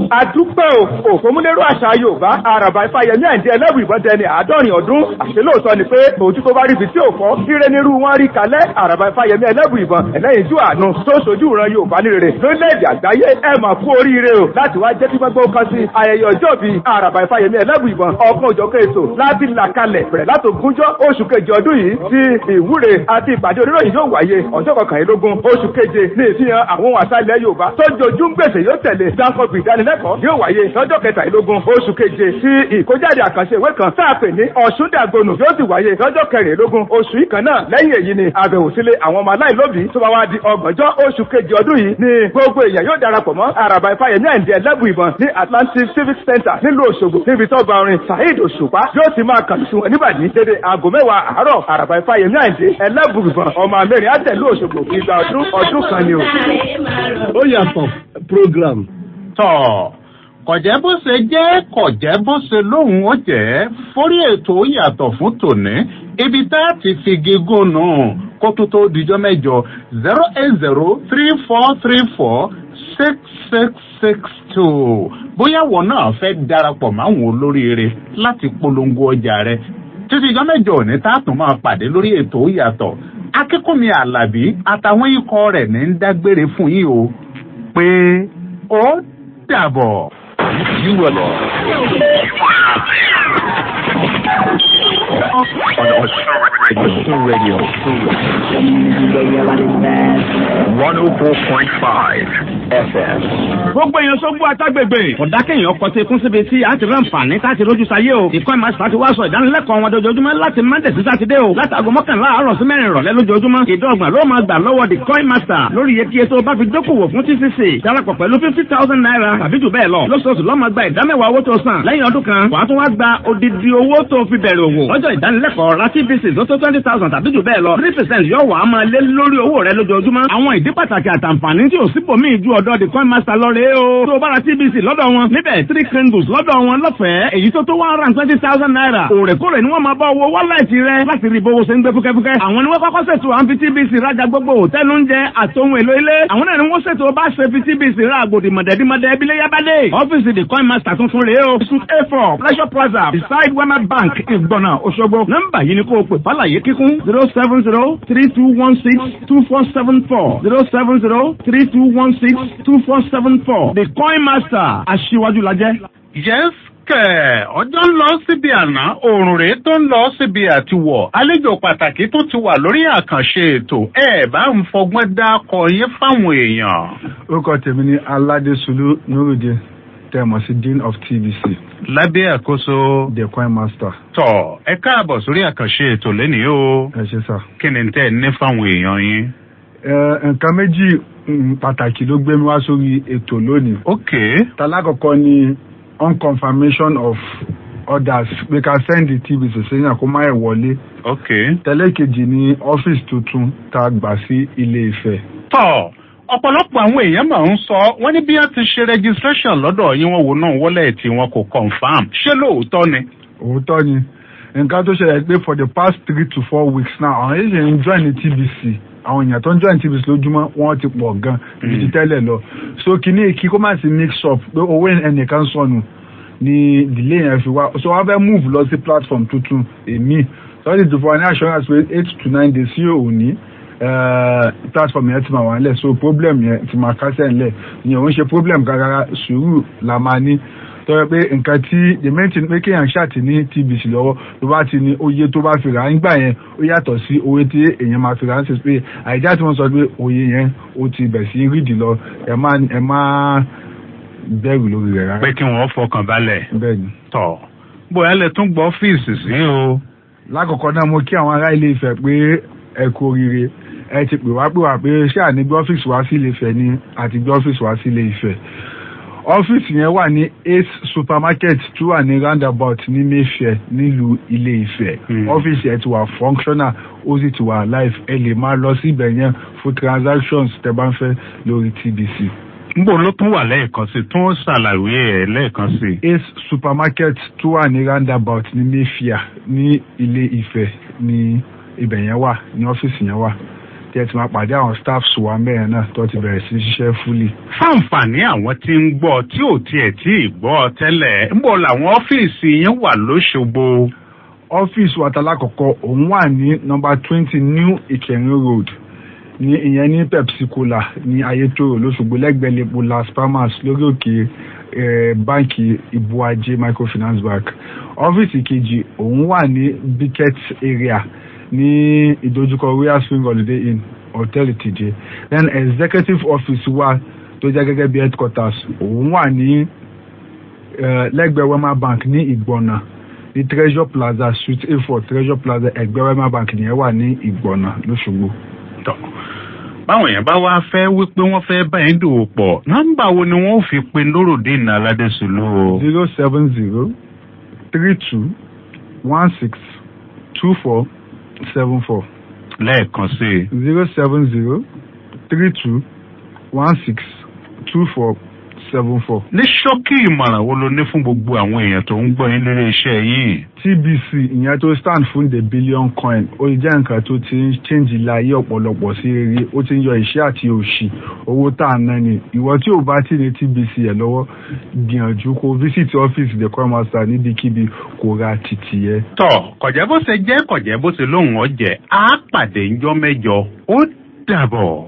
àdúpẹ́ o òfòmúlérò àṣà yorùbá àràbà ifáyẹmí àìdí ẹlẹ́wù ìbọn dẹni àádọ́rin ọdún àṣẹ lóòótọ́ ni pé òtún tó bá rí ibi tí ò fọ́ ire nírú wọn rí kalẹ̀ àràbà ifáyẹmí ẹlẹ́wù ìbọn ẹlẹ́yin jú àánú tó sojú ìran yorùbá ní rere lórílẹ̀‐èdè àgbáyé ẹ mà kú oríire o láti wá jẹ́ pípẹ́ gbó kan sí ayẹyẹ ọjọ́ bíi àràbà ifáyẹmí ẹlẹ́wù ìbọn ọkàn òjọ̀kẹ́ ètò láti là kalẹ̀ bẹ̀rẹ̀ látògúnjọ́ oṣù kejì ọdún yìí tí ìwúre àti ìpàdé oníròyìn yóò wáyé ọjọ́ kọkànlélógún oṣù keje ní ìfihàn àwọn ohun àṣà ilẹ̀ yorùbá tó jojú ń gbèsè yóò tẹ̀lé dáńkọ̀bì ìdánilẹ́kọ̀ọ́ yóò wáyé lọ́jọ́ kẹtàlélógún oṣù keje tí ìkójáde àkànṣe ìwé kan tá a pè ní ọ̀ṣúndàgbònù yóò sì wáyé lọ́jọ́ kẹrìnlélógún oṣù yìí kan náà lẹ́yìn èyí ni àbẹ̀wò sílé àwọn ọmọ aláìlóbìí tó bá wá di ọgbọ̀njọ́ oṣù keje ọdún yìí ni gbogbo èèyàn yóò darapọ̀ mọ́ àràbà ifáyẹmí àìndí ẹlẹ́bù ìbọn ní atlantic civic center nílùú òṣogbo níbi tó gba orin saheed òṣùpá yóò ti máa kàn sí wọn níbàdí dédé aago mẹ́wàá àárọ̀ àràbà ifáyẹmí àìndí ẹlẹ́bù ìbọn ọmọ amẹ́rin àtẹ̀lú òṣogbo ìgbà ọdún ọdún kan ni o. ó yàtọ̀ program. tọ̀ kọ̀jẹ́ bó ṣe jẹ́ kọ̀jẹ́ bó ṣe lóhùn ó jẹ́ forí ètò yàtọ̀ fún tòní ibi tá a ti fi gígùn nù kó tó tó dijọ́ mẹ́jọ zero eight zero three four three four six six six two bóyá wọn náà fẹ́ darapọ̀ máwọn olóríire láti polongo ọjà rẹ títí ìjọ mẹ́jọ òní tá a tún máa pàdé lórí ètò yàtọ̀ akínkùnmi alábí àtàwọn ikọ̀ rẹ̀ ní ń dágbére fún yín o pé ó dàbọ̀. You will on Radio. Radio. 104.5 FM. gbogbo èèyàn sógbó àtàgbègbè ọ̀dákẹ́yìn ọkọ̀ tí kún síbi tí a ti rán fàní láti rójú sáyé o ìkọ́ ìmọ̀ àṣà ti wá sọ ìdánilẹ́kọ̀ọ́ wọn dojoojúmọ́ láti monday sí sátidé o látàgọ́ mọ́kànlá àárọ̀ sí mẹ́rin ìrọ̀lẹ́ lójoojúmọ́ ìdọ́gbọ̀n ló máa gbà lọ́wọ́ the coin master lórí iye kíyè tó bá fi dókòwò fún tcc darapọ̀ pẹ̀lú fifty thousand naira tàbí jù bẹ́ẹ̀ lọ lóṣooṣù lọ́mọ gba ìdámẹ́wàá owó tó san lẹ́yìn ọdún kan wàá tún wá gba odidi owó tó fi bẹ̀rẹ̀ òwò lọ́jọ́ ìdánilẹ́kọ̀ọ́ ra tvc tó tó twenty thousand tàbí jù bẹ́ẹ̀ lọ three percent yóò wà á máa lé lórí owó rẹ lójoojúmọ́ àwọn ìdí pàtàkì àtàǹfààní tí ò sípò míì ju ọ̀dọ̀ the coin master lọ rèé o tó o bá ra tvc lọ́dọ̀ wọn níbẹ̀ three candles lọ́dọ̀ wọn lọ́fẹ̀ẹ́ èyí tó tó one hundred and twenty thousand naira òrèkóòrè ni wọ́n máa bá owó wọ́láìtì rẹ láti rí bówó ṣe ń gbé fúkẹ́fúkẹ́ àwọn ni wọ́n kọ́kọ́ ṣètò àǹfi tvc rajà gbogbo hòtẹ́ẹ̀lì oúnjẹ àtòhun èlò ilé àwọn náà ni wọ́n ṣètò bá ṣe fi tvc ra àgbòdì mọ̀dẹ́dímọ̀dẹ́ bílẹ̀ yábádé ọ́fíìsì the coin master tuntun rèé o suit a four pleasure plaza beside wema bank ìgbọ̀nà òṣogbo nọ́mbà yìí ni kò pè fàlàyé kíkún zero seven zero three two one six two four seven four zero seven zero three two one six two four seven four the coin master aṣíwájú lajẹ́. yes kẹ̀ ọjọ́ ń lọ síbi àná òòrùn rèé tó ń lọ síbi àtiwọ̀ àlejò pàtàkì tó ti wà lórí àkànṣe ètò ẹ bá ń fọgbọ́n dákọ yín fáwọn èèyàn. orúkọ tèmi ni aládésùlù nurudin tẹmọ sí dean of tvc. lábẹ́ àkóso. the coin master. tọ ẹ káàbọ̀ sórí àkànṣe ètò lẹ́nìí o. ẹ ṣe sá. kí ni tẹ́ ẹ ní fáwọn èèyàn yín. nǹkan méjì pàtàkì ló gbé mi wá sórí ètò lónìí. ok. talákọ̀ọ́kọ́ ni unconfirmation of orders pé ká send the tvc sẹ́yìn kó má ẹ̀ wọlé. ok. tẹ́lẹ̀kejì ni ọ́fíìsì tuntun tá a gbà sí ilé ìfẹ́. tọ́ ọ̀pọ̀lọpọ̀ àwọn èèyàn máa ń sọ wọ́n ní bí wọ́n ti ṣe registration lọ́dọ̀ yín wọ́n wò náà wọlé tí wọn kò confam ṣé lóòótọ́ ni. òótọ́ ni nǹkan tó ṣẹlẹ̀ pé for the past three to four weeks now àwọn èèyàn ṣe ń join ní tvc àwọn èèyàn tó ń join tvc lójúmọ́ wọ́n ti pọ̀ gan ibi ti tẹ́lẹ̀ lọ so kìíní kí kó má sí mix up pé owó ẹnìkan sọnù ni delay yẹn fi wá so wọ́n fẹ́ move lọ sí platform tuntun èmi so wọ́n ti dùn fún wa ní assurance pé eight to nine days sí òní platform yẹn ti máa wà nílẹ̀ so problem yẹn ti máa kásẹ̀ nílẹ̀ ìyẹn òun ṣe problem gàgàrà sùúrù la máa ní tọ́jọ́ pé nǹkan tí the main thing pé kéèyàn ṣáàtì ní tvc lọ́wọ́ tó bá ti ní oye tó bá fi rà á nígbà yẹn ó yàtọ̀ sí oye tí èèyàn máa fi rà á sí pé àìjá tí wọ́n sọ pé oye yẹn ó ti bẹ̀ sí rídì lọ ẹ má ẹ má bẹ̀rù lórí rẹ̀ rárá. pé kí wọ́n fọkàn balẹ̀. bẹ́ẹ̀ni. tọ̀ bóyá lè tún gbọ́ ọ́fíìsì sí o. lákọ̀ọ́kọ́ náà mo kí àwọn ará ilé ìfẹ́ pé ẹ kú oríire ẹ ti pè wá pè wá pé ṣé àní gbé ọ́fíìsì wá sí ilé ìfẹ́ ni àti gbé ọ́fíìsì wá sí ilé ìfẹ́ ọ́fíìsì yẹn wà ní ace supermarket tó wà ní roundabout ní mayfair nílùú ilé ìfẹ́ ọ́fíìsì yẹn ti wà functional ó sì ti wà live ẹ lè máa lọ sí ibẹ̀ yẹn fún transactions tẹ bá ń fẹ́ lórí tbc. nbọ ló tún wà lẹ́ẹ̀kan sí tún ṣàlàyé ẹ̀ lẹ́ẹ̀kan sí. ace supermarket tó wà ní roundabout ní mayfair ní ilé ìfẹ́ ní ibẹ̀ yẹn wà ní ọ́fíìsì yẹn wà tí ẹ ti máa pàdé àwọn staffs wa mẹ́rin náà tó ti bẹ̀rẹ̀ sí ṣiṣẹ́ fúlì. fáǹfààní àwọn tí ń gbọ́ tí ò tiẹ̀ tí ì gbọ́ tẹ́lẹ̀ ń bọ̀ làwọn ọ́fíìsì yẹn wà lóṣogbo. ọ́fíìsì wa talákọ̀ọ́kọ́ òun wà ní nọmba twenty new ìkẹrin road ní ìyẹn ní pepsi cola ní ayétòrò lóṣogbo lẹ́gbẹ̀ẹ́ lepo las palmas lórí òkè eh, báǹkì ibuaje microfinance bank ọ́fíìsì kejì òun wà ní biket area ní ìdojúkọ royal spring holiday inn hotel tj then executive office wa tó jẹ́ gẹ́gẹ́ bí headquarters òun wà ní eh, lẹ́gbẹ̀ẹ́ wema bank ní ìgbọ̀nà ní treasure plaza suite a four treasure plaza ẹgbẹ́ wema bank nìyẹn wà ní ìgbọ̀nà lóṣogbo. tọ́ báwọn èèyàn bá wá fẹ́ wípé wọ́n fẹ́ bá yín dòwò pọ̀ nọ́mbà wo ni wọ́n fi pe lóròdìn aládẹ́sùlù o. zero seven zero three two one six two four seven four. lẹ́ẹ̀kan sí i. zero seven zero three two one six two four seven four. ní ṣókí ìmọ̀ràn wo ló ní fún gbogbo àwọn èèyàn tó ń gbọ́ yín lórí iṣẹ́ yìí. tbc ìyẹn tó stand fún the billion coin ó jẹ́ nǹkan tó ti ń change ilé ayé ọ̀pọ̀lọpọ̀ sí rere ó ti ń yọ ìṣẹ́ àti òṣì owó tá à ń ná ni ìwọ tí ò bá ti ní tbc ẹ̀ lọ́wọ́ gbìyànjú kó visit office the coin master níbikíbi kó ra títì yẹ. tọ kọjá bó ṣe jẹ́ kọjá bó ṣe lóhùn ọ̀jẹ̀ á pàdé ńjọ́ mẹ́jọ ó dàbọ̀.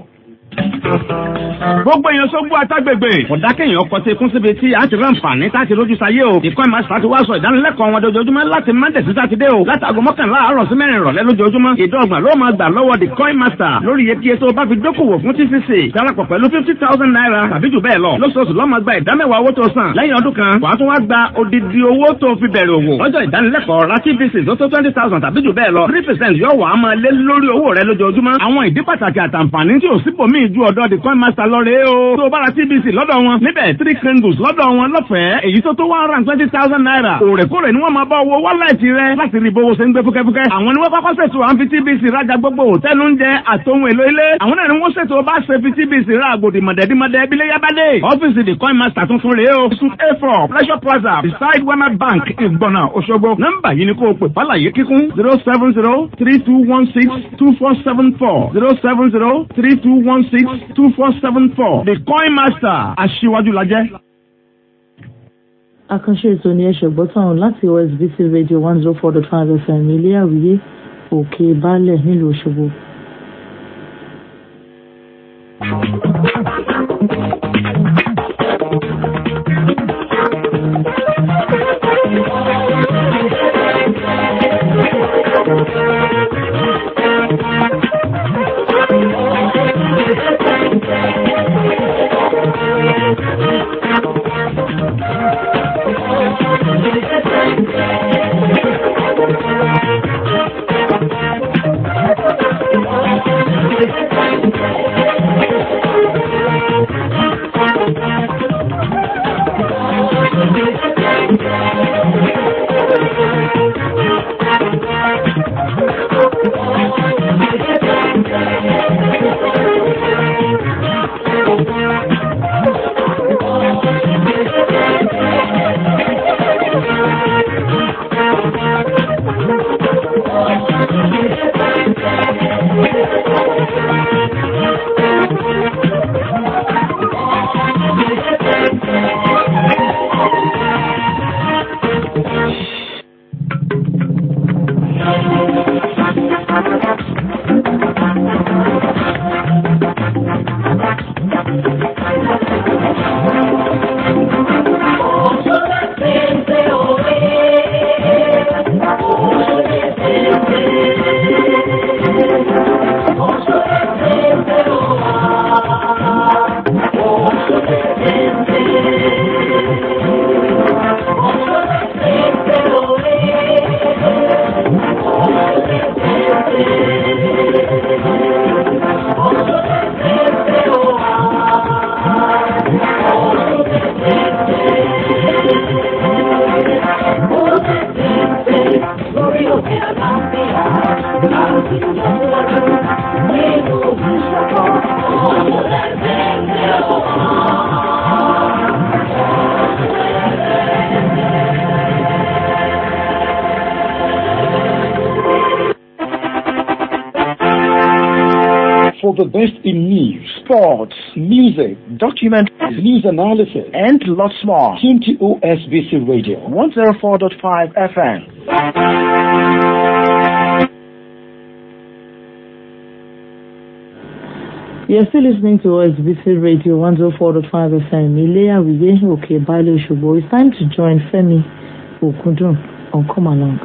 gbogbo èèyàn sógbó àtàgbègbè ọ̀dà kéèyàn kọ́ sí ikún síbi tí a ti ránfààní tá a ti rójú sáyé o ìkọ́ ìmọ̀ àṣà ti wá sọ ìdánilẹ́kọ̀ọ́ wọn dojoojúmọ́ láti monday sí sátidé o látàgò mọ́kànlá àárọ̀ sí mẹ́rin ìrọ̀lẹ́ lójoojúmọ́ ìdọ́gba ló máa gbà lọ́wọ́ the coin master lórí iye kíyè tó bá fi dókòwò fún tcc darapọ̀ pẹ̀lú fifty thousand naira tàbí jù bẹ́ẹ̀ lọ lóṣooṣù lọ́mọ gba ìdámẹ́wàá owó tó san lẹ́yìn ọdún kan wàá tún wá gba odidi owó tó fi bẹ̀rẹ̀ òwò lọ́jọ́ ìdánilẹ́kọ̀ọ́ ra tvc tó tó twenty thousand tàbí jù bẹ́ẹ̀ lọ three percent yóò wà á máa lé lórí owó rẹ lójoojúmọ́ àwọn ìdí pàtàkì àtàǹfààní tí ò sípòmíì ju ọ̀dọ́ the coin master lọ rèé o tó bá ra tbc lọ́dọ̀ wọn níbẹ̀ three candles lọ́dọ̀ wọn lọ́fẹ̀ẹ́ èyí tó tó one hundred twenty thousand naira òrèkóòrè ni wọ́n máa bá owó wọ́lẹ̀tì rẹ láti rí bówó ṣe ń gbé fúkẹ́fúkẹ́ àwọn ni wọ́n kọ́kọ́ ṣètò à ń fi tbc rajà gbogbo òtẹ́nu ń jẹ àtòhun èlò ilé àwọn náà ni wọ́n ṣètò bá ṣe fi tbc ra àgbòdì mọ̀dẹ́dímọ̀dẹ́ bílẹ̀ yábàdé ọ́fíìsì the coin master tuntun rèé o suit a four pleasure plaza beside wema bank ìgbọ̀nà òṣogbo nọ́mbà yìí ni kò pè fàlàyé kíkún zero seven zero three two one six two four seven four zero seven zero three two one six two four seven four the coin master aṣíwájú lajẹ́. àkànṣe ètò ní ẹ̀ṣẹ̀ gbọ́tàn láti osbc radio one zero four dot five fm ilé àwíyé òkè baálẹ̀ nílùú òṣogbo. Thank you. for the best in news, sports, music, documentaries, news analysis, and lots more. Tune to OSBC Radio 104.5 FM. You're still listening to OSBC Radio 104.5 FM. Ilea Wiye Okay Bale Oshobo. It's time to join Femi Okudun on Come Along.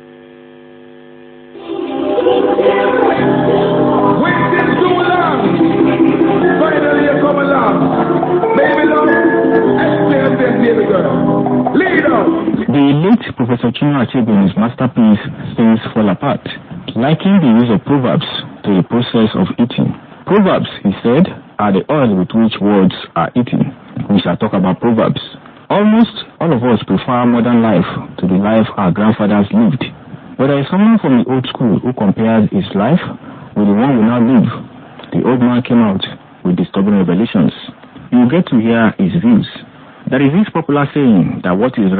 Finally, you come along. Baby love, explain this, baby girl. Lead up. The late Professor Chinua Achebe in his masterpiece Things Fall Apart likened the use of proverbs to the process of eating. Proverbs, he said, are the oil with which words are eaten. We shall talk about proverbs. Almost all of us prefer modern life to the life our grandfathers lived. But there is someone from the old school who compares his life with the one we now live. The old man came out with disturbing revelations. You get to hear his views. There is this popular saying that what is